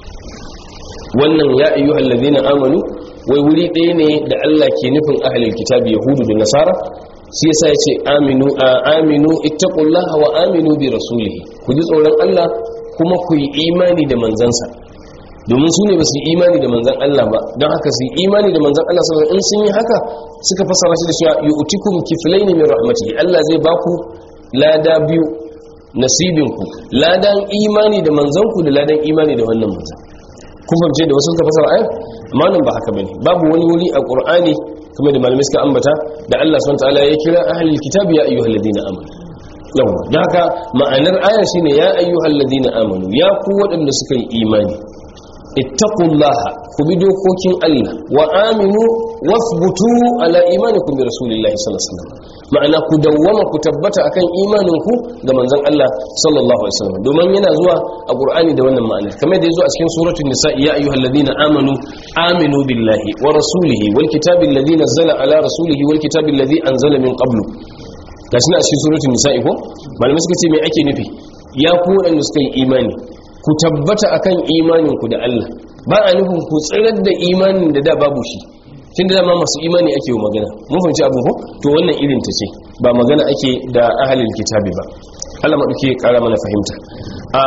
wannan ya ayyuhal ladina amanu wai wuri ɗaya ne da Allah ke nufin ahlul kitabi yahudu da nasara shi yasa yace aminu aminu ittaqullaha wa aminu bi rasulihi ku ji tsoron Allah kuma ku yi imani da manzansa domin su ne ba su yi imani da manzan Allah ba don haka su yi imani da manzan Allah saboda in sun yi haka suka fasara shi da cewa yu'tikum kiflaini min rahmatihi Allah zai baku lada biyu nasibinku ladan imani da manzanku da ladan imani da wannan manzan kun fahimce da wasu suka fasara ayat amma nan ba haka bane babu wani wuri a Qur'ani kuma da malamai suka ambata da Allah subhanahu wa ta'ala ya kira ahlul kitabi ya ayyuhalladhina amanu yawa da haka ma'anar aya shine ya ayyuhalladhina amanu ya ku waɗanda suka yi imani ittaqullaha ku bi dokokin Allah wa aminu wasbutu ala imanikum bi rasulillahi sallallahu alaihi wasallam ma'ana ku dawwama ku tabbata akan imaninku da manzon Allah sallallahu alaihi wasallam domin yana zuwa a Qur'ani da wannan ma'ana kamar da yazo a cikin suratul nisa ya ayyuhalladhina amanu aminu billahi wa rasulihi wal kitabi alladhi nazzala ala rasulihi wal kitabi alladhi anzala min qablu gashi na cikin suratul nisa ko malamai suka ce me ake nufi ya ku wadanda suka yi imani ku tabbata akan imaninku da Allah ba a nufin ku tsirar da imanin da da babu shi tun da dama masu imani ake yi magana mun fahimci abin ko to wannan irin ta ce ba magana ake da ahalil kitabi ba Allah maɗauki ya ƙara mana fahimta a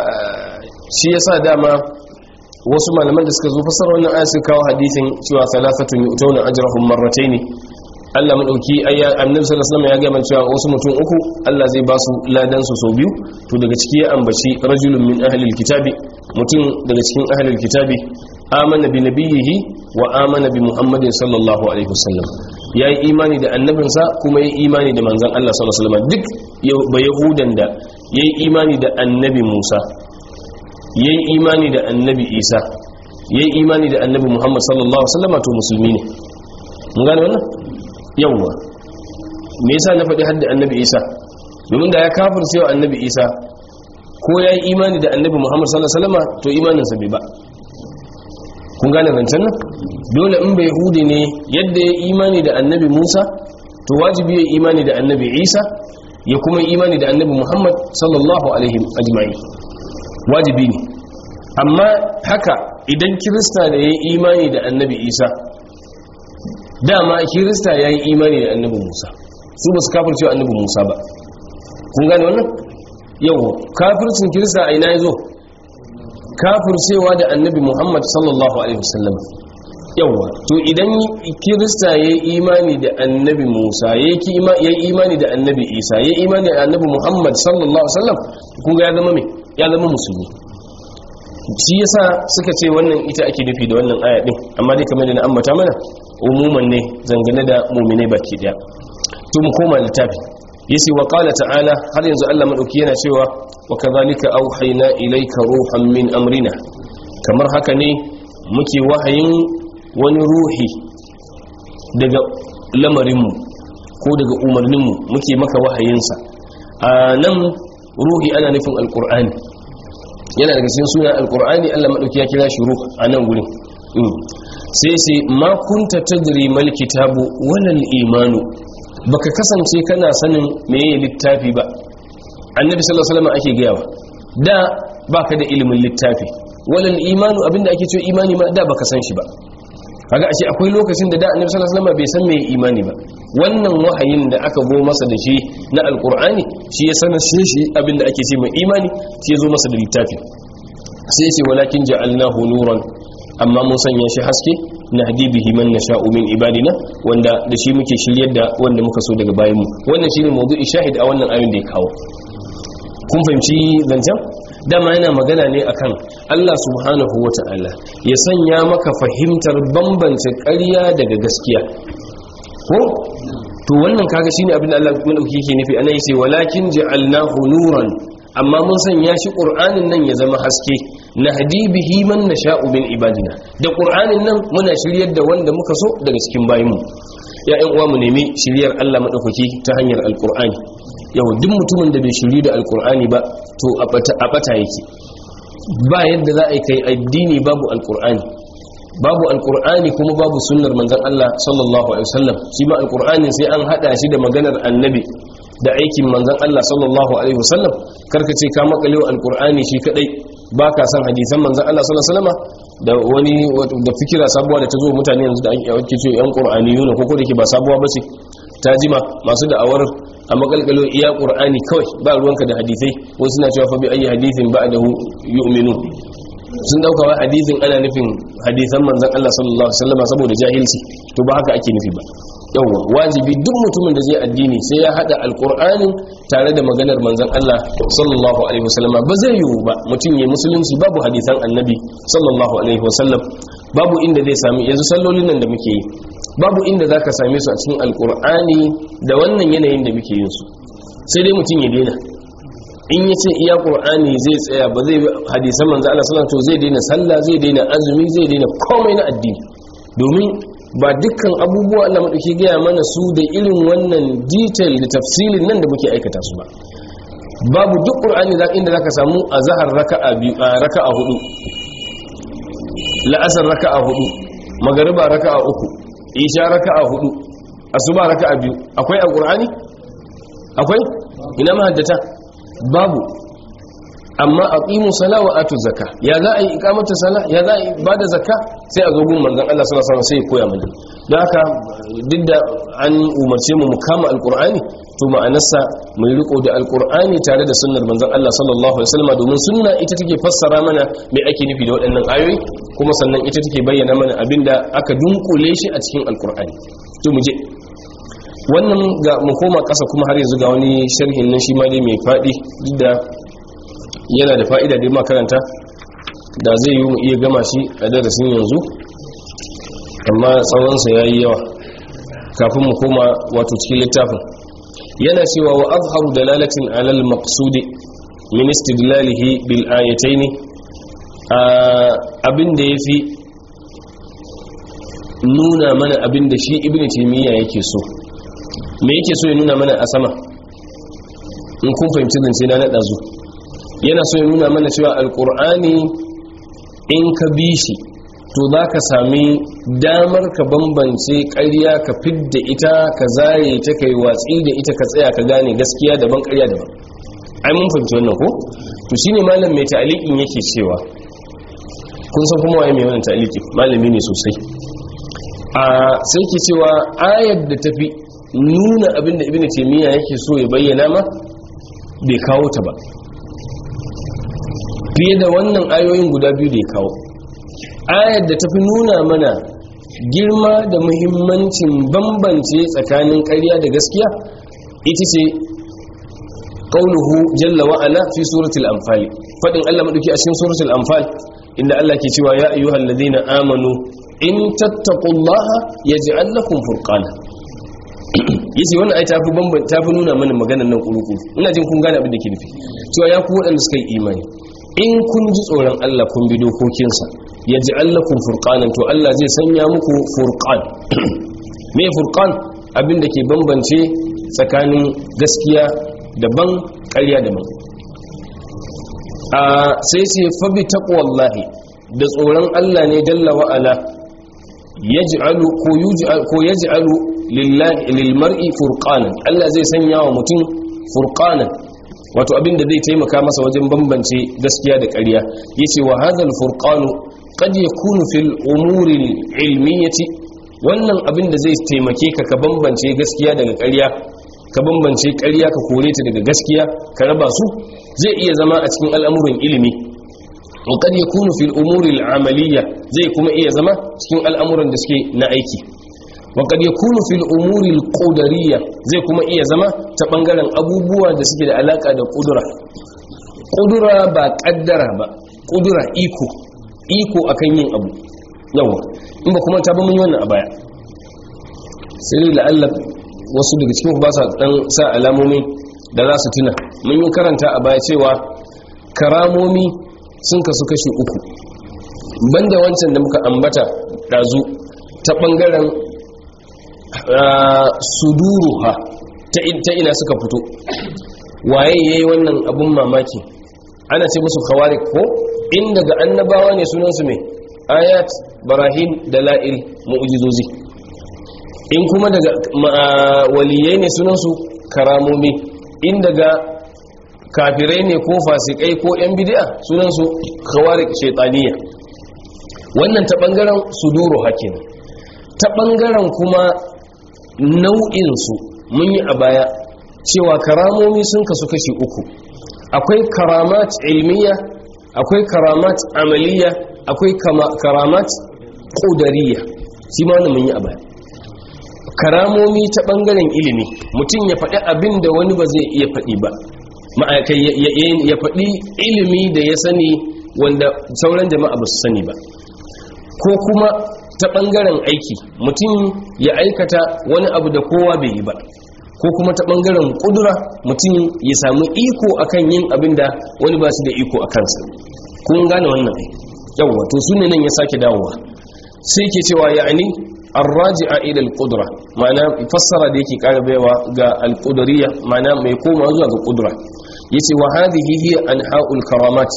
shi yasa dama wasu malaman da suka zo fasar wannan aya suka kawo hadisin cewa salafatun yu'tuna ajrahum marratayn Allah madauki ayya annabi sallallahu alaihi wasallam ya ga man cewa wasu mutum uku Allah zai ba su ladan su sau biyu to daga ciki ya ambaci rajulun min ahlil kitabi mutum daga cikin ahlil kitabi amana bi nabiyhi wa amana bi muhammadin sallallahu alaihi wasallam yayi imani da annabinsa kuma yayi imani da manzon Allah sallallahu alaihi wasallam duk ba yahudan da yayi imani da annabi Musa yayi imani da annabi Isa yayi imani da annabi Muhammad sallallahu alaihi wasallam to musulmi ne mun gane wannan yawwa me yasa na faɗi hadda annabi isa domin da ya kafir cewa annabi isa ko ya yi imani da annabi muhammad sallallahu alaihi wasallam to imaninsa bai ba kun gane zancen nan dole in bai hude ne yadda ya imani da annabi musa to wajibi ya imani da annabi isa ya kuma imani da annabi muhammad sallallahu alaihi ajma'i wajibi ne amma haka idan kirista da ya yi imani da annabi isa dama kirista ya yi imani da annabi musa su ba su kafircewa annabi musa ba kun gane wannan yau kafircin kirista a ina ya zo kafircewa da annabi muhammad sallallahu alaihi wasallam yawa to idan kirista ya yi imani da annabi musa ya yi imani da annabi isa ya yi imani da annabi muhammad sallallahu alaihi wasallam kun ga ya zama me ya zama musulmi shi yasa suka ce wannan ita ake nufi da wannan aya din amma dai kamar da na ambata mana umuman ne zangane da mu'minai baki daya to mu koma littafi yace wa qala ta'ala har yanzu Allah madauki yana cewa wa kadhalika auhayna ilayka ruhan min amrina kamar haka ne muke wahayin wani ruhi daga lamarinmu ko daga umarninmu muke maka wahayinsa a nan ruhi ana nufin alkur'ani yana daga cikin suna alkur'ani Allah madauki ya kira shi ruh a nan gurin sai sai ma kunta tadri mal kitabu walal imanu baka kasance kana sanin meye littafi ba annabi sallallahu alaihi wasallam ake gayawa da baka da ilimin littafi walal imanu abinda ake cewa imani ma da baka san shi ba kaga ashe akwai lokacin da da annabi sallallahu alaihi wasallam bai san meye imani ba wannan wahayin da aka go masa da shi na alqur'ani shi ya sanar shi abinda ake ce mai imani shi ya zo masa da littafi sai ce walakin ja'alnahu nuran amma mun sanya shi haske na bihi man nasha'u min ibadina wanda da shi muke shiryar da wanda muka so daga bayanmu wannan shine mawdu'i shahid a wannan ayin da ya kawo kun fahimci zancen dama yana magana ne akan Allah subhanahu wata'ala ya sanya maka fahimtar bambance ƙarya daga gaskiya ko to wannan kaga shine abin da Allah madauki yake nufi anan yace walakin ja'alnahu nuran amma mun sanya shi qur'anin nan ya zama haske nahdi bihi man nasha'u min ibadina da qur'anin nan muna shiryar da wanda muka so daga cikin bayinmu ya ƴan uwa mu nemi shiryar Allah madaukaki ta hanyar alqur'ani yau duk mutumin da bai shiri da alqur'ani ba to a bata yake ba yadda za a yi kai addini babu alqur'ani babu alqur'ani kuma babu sunnar manzon Allah sallallahu alaihi wasallam shi ma alqur'ani sai an hada shi da maganar annabi da aikin manzon Allah sallallahu alaihi wasallam karka ce ka makalewa alqur'ani shi kadai baka san hadisan manzon Allah sallallahu alaihi wasallam da wani da fikira sabuwa da ta zo mutane yanzu da ake ce yan qur'aniyuna ko ko da ke ba sabuwa bace ta jima masu da'awar a makalkalo iya qur'ani kawai ba ruwanka da hadisai wasu suna cewa fa bi ayi hadithin ba'dahu yu'minu sun dauka wa hadisin ana nufin hadisan manzon Allah sallallahu alaihi wasallam saboda jahilci to ba haka ake nufi ba yawa wajibi duk mutumin da zai addini sai ya hada alqur'anin tare da maganar manzon Allah sallallahu alaihi wasallam ba zai yiwu ba mutum ya musulunci babu hadisan annabi sallallahu alaihi wasallam babu inda zai sami yanzu sallolin nan da muke yi babu inda zaka same su a cikin alqur'ani da wannan yanayin da muke yin su sai dai mutum ya daina in ya ce iya ƙur'ani zai tsaya ba zai hadisan manzo Allah sallallahu alaihi zai daina sallah zai daina azumi zai daina komai na addini domin ba dukkan abubuwa Allah madauki gaya mana su da irin wannan detail da tafsilin nan da muke aikata su ba babu duk ƙur'ani da inda zaka samu azhar raka'a biyu raka'a hudu la'asar raka'a hudu magariba raka'a uku isha raka'a hudu asuba raka'a biyu akwai a ƙur'ani akwai ina mahaddata babu amma a ƙimu sala wa atu zaka ya za a yi ikamata sala ya za a yi ba da zaka sai a zogun manzan Allah sallallahu alaihi sai ya koya mana don haka duk da an umarce mu mu kama alqur'ani to ma'anarsa mai riko da alqur'ani tare da sunnar manzan Allah sallallahu alaihi wasallam domin sunna ita take fassara mana me ake nufi da waɗannan ayoyi kuma sannan ita take bayyana mana abinda aka dunkule shi a cikin alqur'ani to mu je wannan ga mu koma ƙasa kuma har yanzu ga wani sharhin nan shi ma dai mai faɗi duk da yana da fa'ida da makaranta da zai yi mu iya gama shi a darasin yanzu amma tsawonsa ya yi yawa kafin mu koma wato cikin littafin yana cewa wa azharu dalalatin alal maqsudi min istidlalihi bil ayatayn abin da yafi nuna mana abin da shi ibnu taymiya yake so me yake so ya nuna mana a sama in kun fahimci zance na naɗa zu yana so ya nuna mana cewa alƙur'ani in ka bi shi to za ka sami damar ka bambance ƙarya ka fidda ita ka zare ta kai watsi da ita ka tsaya ka gane gaskiya daban ƙarya daban ai mun fahimci wannan ko to shine malam mai ta'aliqin yake cewa kun san kuma waye mai wannan ta'aliqi malami ne sosai a sai ke cewa ayar da tafi nuna abinda ibn taymiya yake so ya bayyana ma bai kawo ta ba fiye da wannan ayoyin guda biyu da ya kawo ayar da tafi nuna mana girma da muhimmancin bambance tsakanin ƙarya da gaskiya ita ce qauluhu jalla wa ala fi suratul anfal fadin Allah madauki a cikin suratul anfal inda Allah ke cewa ya ayyuhal ladina amanu in tattaqullaha yaj'al lakum furqana yace wannan ai tafi bamban tafi nuna mana maganar nan kuruku ina jin kun gane abin da ke nufi cewa ya ku waɗanda suka yi imani in kun ji tsoron Allah kun bi dokokinsa yaj'al lakum furqanan to Allah zai sanya muku furqan me furqan abin da ke bambance tsakanin gaskiya daban ƙarya daban a sai ce fa bi taqwallahi da tsoron Allah ne dalla wa ala yaj'alu ko yuj'al ko yaj'alu lillahi lilmar'i furqanan Allah zai sanya wa mutum furqanan wato abinda zai taimaka masa wajen bambance gaskiya da ƙarya yace wa hadhal furqanu qad yakunu fil umuri ilmiyati wannan abinda zai taimake ka ka bambance gaskiya daga ƙarya ka bambance ƙarya ka kore ta daga gaskiya ka raba su zai iya zama a cikin al'amuran ilimi wa qad yakunu fil umuri al'amaliyya zai kuma iya zama cikin al'amuran da suke na aiki waƙad ya kunu fil umuri ƙudariya zai kuma iya zama ta ɓangaren abubuwa da suke da alaƙa da ƙudura ƙudura ba ƙaddara ba ƙudura iko iko akan yin abu yawa in ba kuma ta ba mun yi wannan a baya sai dai la'allar wasu daga cikin ba sa ɗan sa alamomi da za su tuna mun yi karanta a baya cewa karamomi sun kasu kashi uku banda wancan da muka ambata dazu ta bangaren suduruha ta ina suka fito waye yayi wannan abun mamaki ana ce musu khawarik ko in daga annabawa ne sunansu mai ayat barahim dala'il mu'jizozi in kuma daga waliyai ne sunansu karamomi in daga kafirai ne ko fasikai ko yan bid'a sunansu khawarik shaytaniya wannan ta bangaren suduru hakin ta bangaren kuma nau'in su mun yi a baya cewa karamomi sun kasu kashi uku akwai karamat ilmiya akwai karamat amaliya akwai karamat ƙudariya shi ma wani mun yi a baya karamomi ta ɓangaren ilimi mutum ya faɗi abin da wani ba zai iya faɗi ba ma'aikai ya faɗi ilimi da ya sani wanda sauran jama'a ba su sani ba ko kuma ta ɓangaren aiki mutum ya aikata wani abu da kowa bai yi ba ko kuma ta ɓangaren ƙudura mutum ya samu iko akan yin abin da wani ba su da iko a kansa kun gane wannan yawwa to su ne nan ya sake dawowa sai ke cewa ya'ani arraji'a ila al-qudra ma'ana fassara da yake ƙara baiwa ga al-qudrayya ma'ana mai koma zuwa ga qudra yace wa hadhihi hiya anha'ul karamat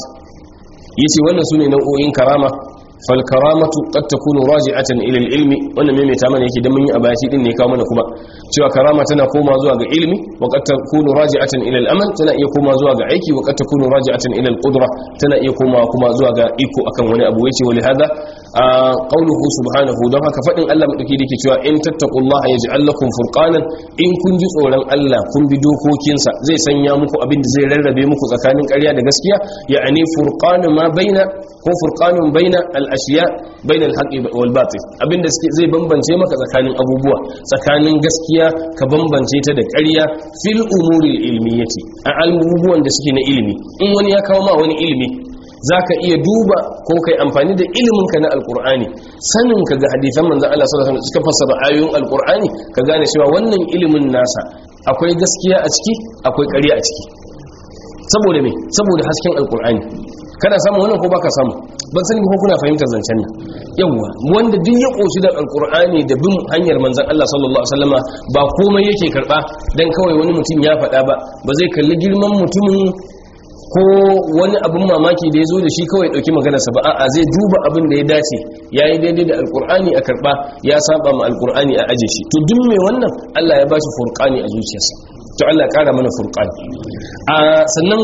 yace wannan sune nau'o'in karama fal karamatu qad takunu raji'atan ila al-ilmi wannan me mai ta mana yake dan mun yi abashi din ne kawo mana kuma cewa karama tana koma zuwa ga ilmi wa qad takunu raji'atan ila al-amal tana iya koma zuwa ga aiki wa qad takunu raji'atan ila al-qudra tana iya koma kuma zuwa ga iko akan wani abu yace wa lihada qawluhu subhanahu don haka fadin Allah madauki dake cewa in tattaqullaha yaj'al lakum furqanan in kun ji tsoron Allah kun bi dokokinsa zai sanya muku abin da zai rarrabe muku tsakanin ƙarya da gaskiya ya'ani furqanu ma baina ko furqanun baina al-ashiya baina al-haqqi wal batil abinda zai bambance maka tsakanin abubuwa tsakanin gaskiya ka bambance ta da ƙarya fil umuri ilmiyati a abubuwan da suke na ilimi in wani ya kawo ma wani ilimi zaka iya duba ko kai amfani da iliminka na alkur'ani sanin ka ga hadisan manzon Allah sallallahu alaihi wasallam suka fassara ayoyin alkur'ani ka gane cewa wannan ilimin nasa akwai gaskiya a ciki akwai ƙarya a ciki saboda me saboda hasken alkur'ani kana samu wannan ko baka samu ban sani ko kuna fahimtar zancen nan yawa wanda duk ya koshi da alkur'ani da bin hanyar manzon Allah sallallahu alaihi wasallama ba komai yake karba dan kawai wani mutum ya faɗa ba ba zai kalli girman mutumin ko wani abin mamaki da ya zo da shi kawai ɗauki maganarsa ba a'a zai duba abin da ya dace ya yi daidai da alkur'ani a karɓa ya saba ma alkur'ani a aje shi to duk mai wannan allah ya ba shi furƙani a zuciyarsa to allah ya ƙara mana furƙani a sannan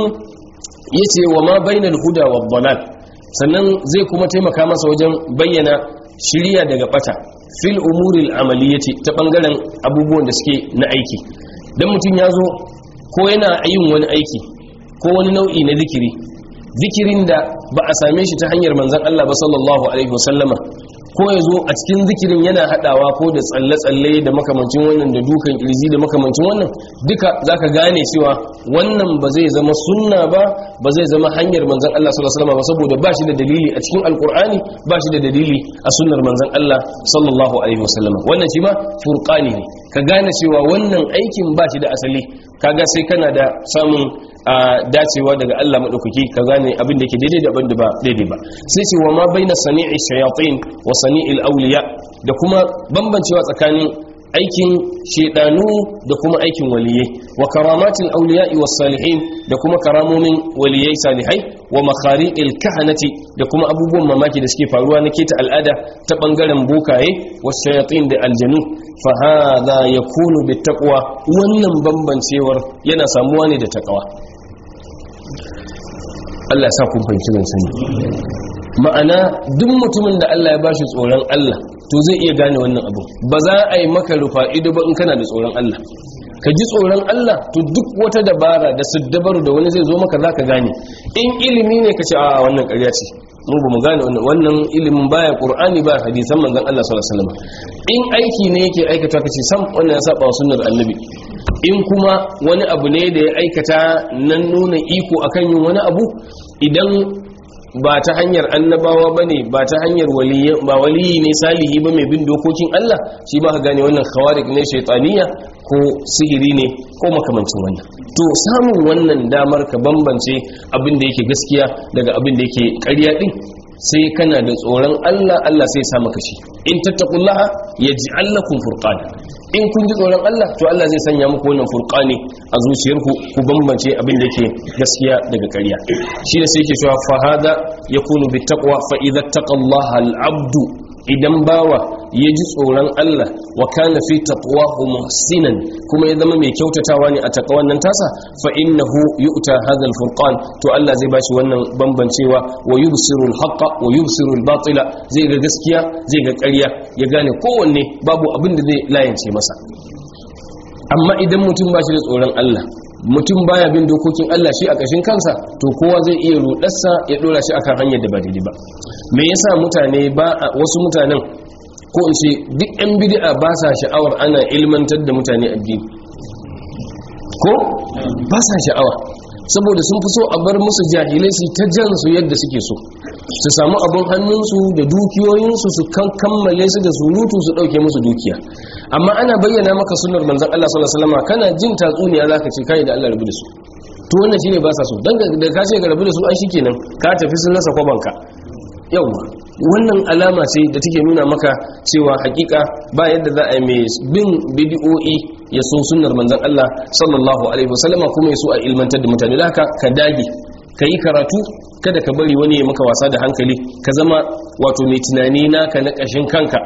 ya ce wa ma bainal huda wa dalal sannan zai kuma taimaka masa wajen bayyana shirya daga bata fil umuril amaliyati ta bangaren abubuwan da suke na aiki dan mutum ya zo ko yana yin wani aiki ko wani nau'i na zikiri zikirin da ba a same shi ta hanyar manzan Allah ba sallallahu alaihi wasallama ko ya zo a cikin zikirin yana hadawa ko da tsalle-tsalle da makamancin wannan da dukan kirji da makamancin wannan duka zaka gane cewa wannan ba zai zama sunna ba ba zai zama hanyar manzan Allah sallallahu alaihi wasallama ba saboda ba shi da dalili a cikin alkur'ani ba shi da dalili a sunnar manzan Allah sallallahu alaihi wasallama wannan shi ma furqani ne ka gane cewa wannan aikin ba shi da asali kaga sai kana da samun dacewa daga Allah maɗaukaki ka gane abin da ke daidai da abin da ba daidai ba sai ce wa ma baina sani'i shayatin wa sani'il awliya da kuma bambancewa tsakanin aikin shedanu da kuma aikin waliyai wa karamatil awliya'i was salihin da kuma karamomin waliyai salihai wa makhariqil kahanati da kuma abubuwan mamaki da suke faruwa na keta al'ada ta bangaren bokaye was shayatin da aljanu fa hadha yakunu bittaqwa wannan bambancewar yana samuwa ne da takawa Allah sa kun fahimci zan sani ma'ana duk mutumin da Allah ya bashi tsoron Allah to zai iya gane wannan abu ba za a yi maka rufa ido ba in kana da tsoron Allah ka ji tsoron Allah to duk wata dabara da siddabaru da wani zai zo maka za ka gane in ilimi ne ka ce a wannan ƙarya ce mu ba mu gane wannan wannan ilimin baya qur'ani ba hadisan manzon Allah sallallahu alaihi wasallam in aiki ne yake aikata kace sam wannan ya saba sunnar annabi in kuma wani abu ne da ya aikata nan nuna iko akan yin wani abu idan ba ta hanyar annabawa bane ba ta hanyar waliyi ba waliyi ne salihi ba mai bin dokokin Allah shi ba ka gane wannan khawarik ne shaytaniya ko sihiri ne ko makamancin wannan to samun wannan damar ka bambance abin da yake gaskiya daga abin da yake ƙarya din sai kana da tsoron Allah Allah sai ya sa maka shi in tattaqullaha yaj'al lakum furqana in kun ji tsoron Allah to Allah zai sanya muku wannan furqani a zuciyarku ku bambance abin da yake gaskiya daga ƙarya shi ne sai yake cewa fa hada yakunu bittaqwa fa idza taqallaha al-abdu idan bawa ya ji tsoron Allah wa kana fi taqwahu muhsinan kuma ya zama mai kyautatawa ne a taqwan nan tasa fa innahu yu'ta hadha al-furqan to Allah zai bashi wannan bambancewa wa yubsiru al-haqqa wa yubsiru al-batila zai ga gaskiya zai ga ƙarya ya gane kowanne babu abin da zai layance masa amma idan mutum ba shi da tsoron Allah mutum baya bin dokokin Allah shi a ƙashin kansa to kowa zai iya rudarsa ya dora shi akan hanyar da ba daidai ba me yasa mutane ba wasu mutanen ko in ce duk yan bid'a ba sa sha'awar ana ilmantar da mutane addini ko ba sa sha'awa saboda sun fi so a bar musu jahilai su ta jan su yadda suke so su samu abin hannunsu da dukiyoyinsu su kan kammale su da surutu su dauke musu dukiya amma ana bayyana maka sunnar manzon Allah sallallahu alaihi wasallam kana jin tatsuniya zaka ce kai da Allah rabu da su to wannan shine ba sa so dan da ka ce ga rabu da su ai shikenan ka tafi sun rasa kwabanka yawa wannan alama ce da take nuna maka cewa hakika ba yadda za a yi mai bin bidiyo'i ya so sunnar manzon Allah sallallahu alaihi wasallam kuma ya so a ilmantar da mutane da haka ka dage ka yi karatu kada ka bari wani ya maka wasa da hankali ka zama wato mai tunani naka na ƙashin kanka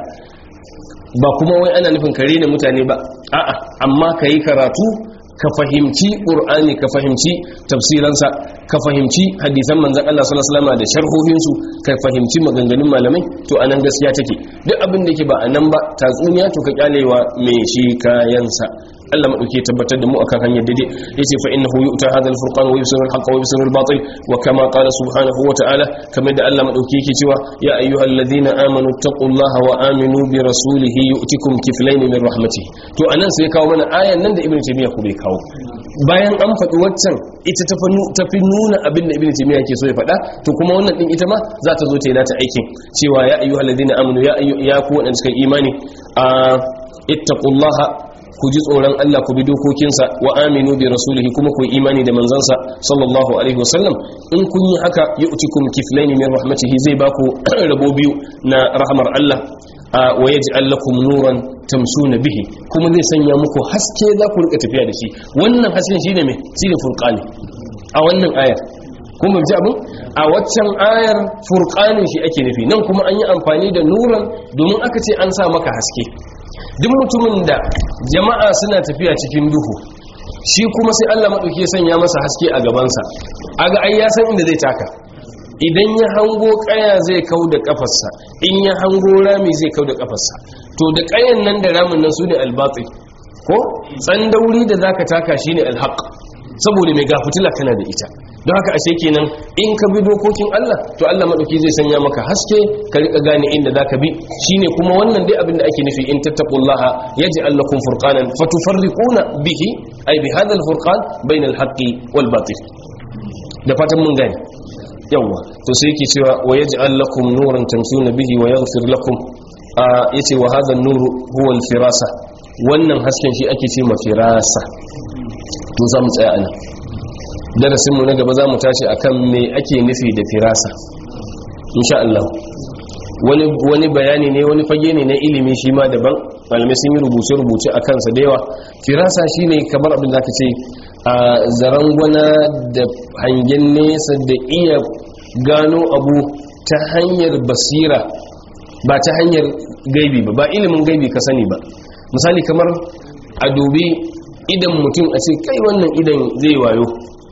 ba kuma wai ana nufin kare ne mutane ba a'a amma ka yi karatu ka fahimci ƙur'ani ka fahimci tafsiransa ka fahimci hadisan manzan Allah sallallahu alaihi wasallam da sharhohinsu ka fahimci maganganun malamai to anan gaskiya take duk abin da yake ba anan ba tatsuniya to ka kyalewa mai shi kayansa Allah madauke tabbatar da mu akan hanyar daidai yace fa innahu yu'ta hadha al-furqan wa yusiru al-haqq wa yusiru al-batil wa kama qala subhanahu wa ta'ala kamar da Allah madauke yake cewa ya ayyuhalladhina amanu taqullaha wa aminu bi rasulihi yu'tikum kiflayn min rahmatihi to anan sai kawo mana ayan nan da ibnu taymiya ku bai kawo bayan an faɗi waccan ita ta fi nuna abin da ibn taymiya ke so ya faɗa to kuma wannan din ita ma za ta zo ta yi nata aikin cewa ya ayyuhal ladina amanu ya ayyu ya ku wadanda suka imani a ittaqullaha ku ji tsoron Allah ku bi dokokinsa wa aminu bi rasulihi kuma ku yi imani da manzansa sallallahu alaihi wasallam in kun yi haka yu'tikum kiflaini min rahmatihi zai baku rabo biyu na rahmar Allah wa yaj'al lakum nuran tamshuna bihi kuma zai sanya muku haske za ku rika tafiya da shi wannan hasken shine me shine furqani a wannan ayar kuma ji abin a waccan ayar furqanin shi ake nufi nan kuma an yi amfani da nuran domin aka ce an sa maka haske duk mutumin da jama'a suna tafiya cikin duhu shi kuma sai Allah madauki ya sanya masa haske a gabansa aga ai ya san inda zai taka idan ya hango kaya zai kau da kafarsa in ya hango rami zai kau da kafarsa to da kayan nan da ramin nan su ne albatsi ko tsandauri da zaka taka shine alhaq saboda mai gafutula kana da ita don haka ashe kenan in ka bi dokokin Allah to Allah madauki zai sanya maka haske ka rika gane inda zaka bi shine kuma wannan dai abin da ake nufi in tattaqullaha yaj'al lakum furqanan fatufarriquna bihi ay bi hadha alfurqan bayna alhaqqi wal batil da fatan mun gane yawa to sai yake cewa wa yaj'al lakum nuran tamshuna bihi wa yaghfir lakum yace wa hadha an-nuru huwa al-firasa wannan hasken shi ake ce ma firasa to za mu tsaya anan darasin mu na gaba za mu tashi akan me ake nufi da firasa insha Allah wani wani bayani ne wani fage ne na ilimi shi ma daban malamai sun yi rubuce rubuce a kansa da yawa firasa shine kamar abin da ka ce a zarangwana da hangen nesa da iya gano abu ta hanyar basira ba ta hanyar gaibi ba ba ilimin gaibi ka sani ba misali kamar a dubi idan mutum a ce kai wannan idan zai wayo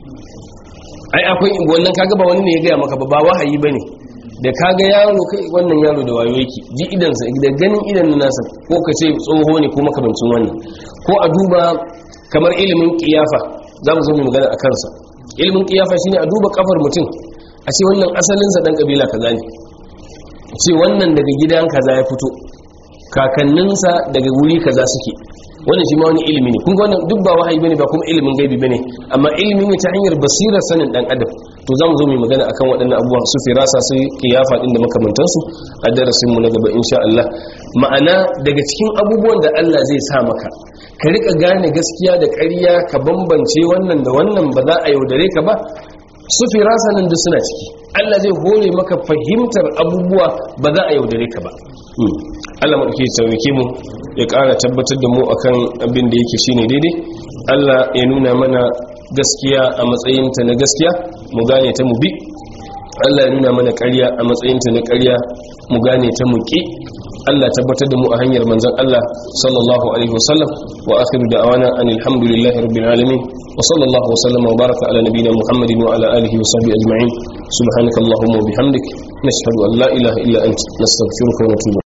ai akwai wannan kaga ba wani ne ya gaya maka ba ba wahayi ba ne da kaga yaro kai wannan yaro da wayo yake ji idansa da ganin idan nasa ko ka ce tsoho ne ko makamancin wannan ko a duba kamar ilimin kiyafa za mu zo mu magana a kansa ilimin kiyafa shine a duba kafar mutum a ce wannan asalinsa dan kabila kaza ne ce wannan daga gidan kaza ya fito kakanninsa daga wuri kaza suke wannan shi ma wani ilimi ne kun ga wannan duk ba wahayi bane ba kuma ilimin gaibi bane amma ilimi ne ta hanyar basirar sanin dan adam to zamu zo mu magana akan waɗannan abubuwan su firasa su kiyafa din da makamantansu a darasin mu na gaba insha Allah ma'ana daga cikin abubuwan da Allah zai sa maka ka rika gane gaskiya da ƙarya ka bambance wannan da wannan ba za a yaudare ka ba su firasa nan duk suna ciki Allah zai hore maka fahimtar abubuwa ba za a yaudare ka ba Allah maɗauki sauke mu ya ƙara tabbatar da mu akan abin da yake shine daidai Allah ya nuna mana gaskiya a matsayinta na gaskiya mu gane ta mu bi Allah ya nuna mana ƙarya a matsayinta na ƙarya mu gane ta mu ƙi Allah tabbatar da mu a hanyar manzon Allah sallallahu alaihi wasallam wa akhiru da'wana anil hamdulillahi rabbil alamin wa sallallahu wa sallama wa baraka ala nabiyyina muhammadin wa ala alihi wa sahbihi ajma'in subhanakallahumma wa bihamdik nashhadu an la ilaha illa anta nastaghfiruka wa natubu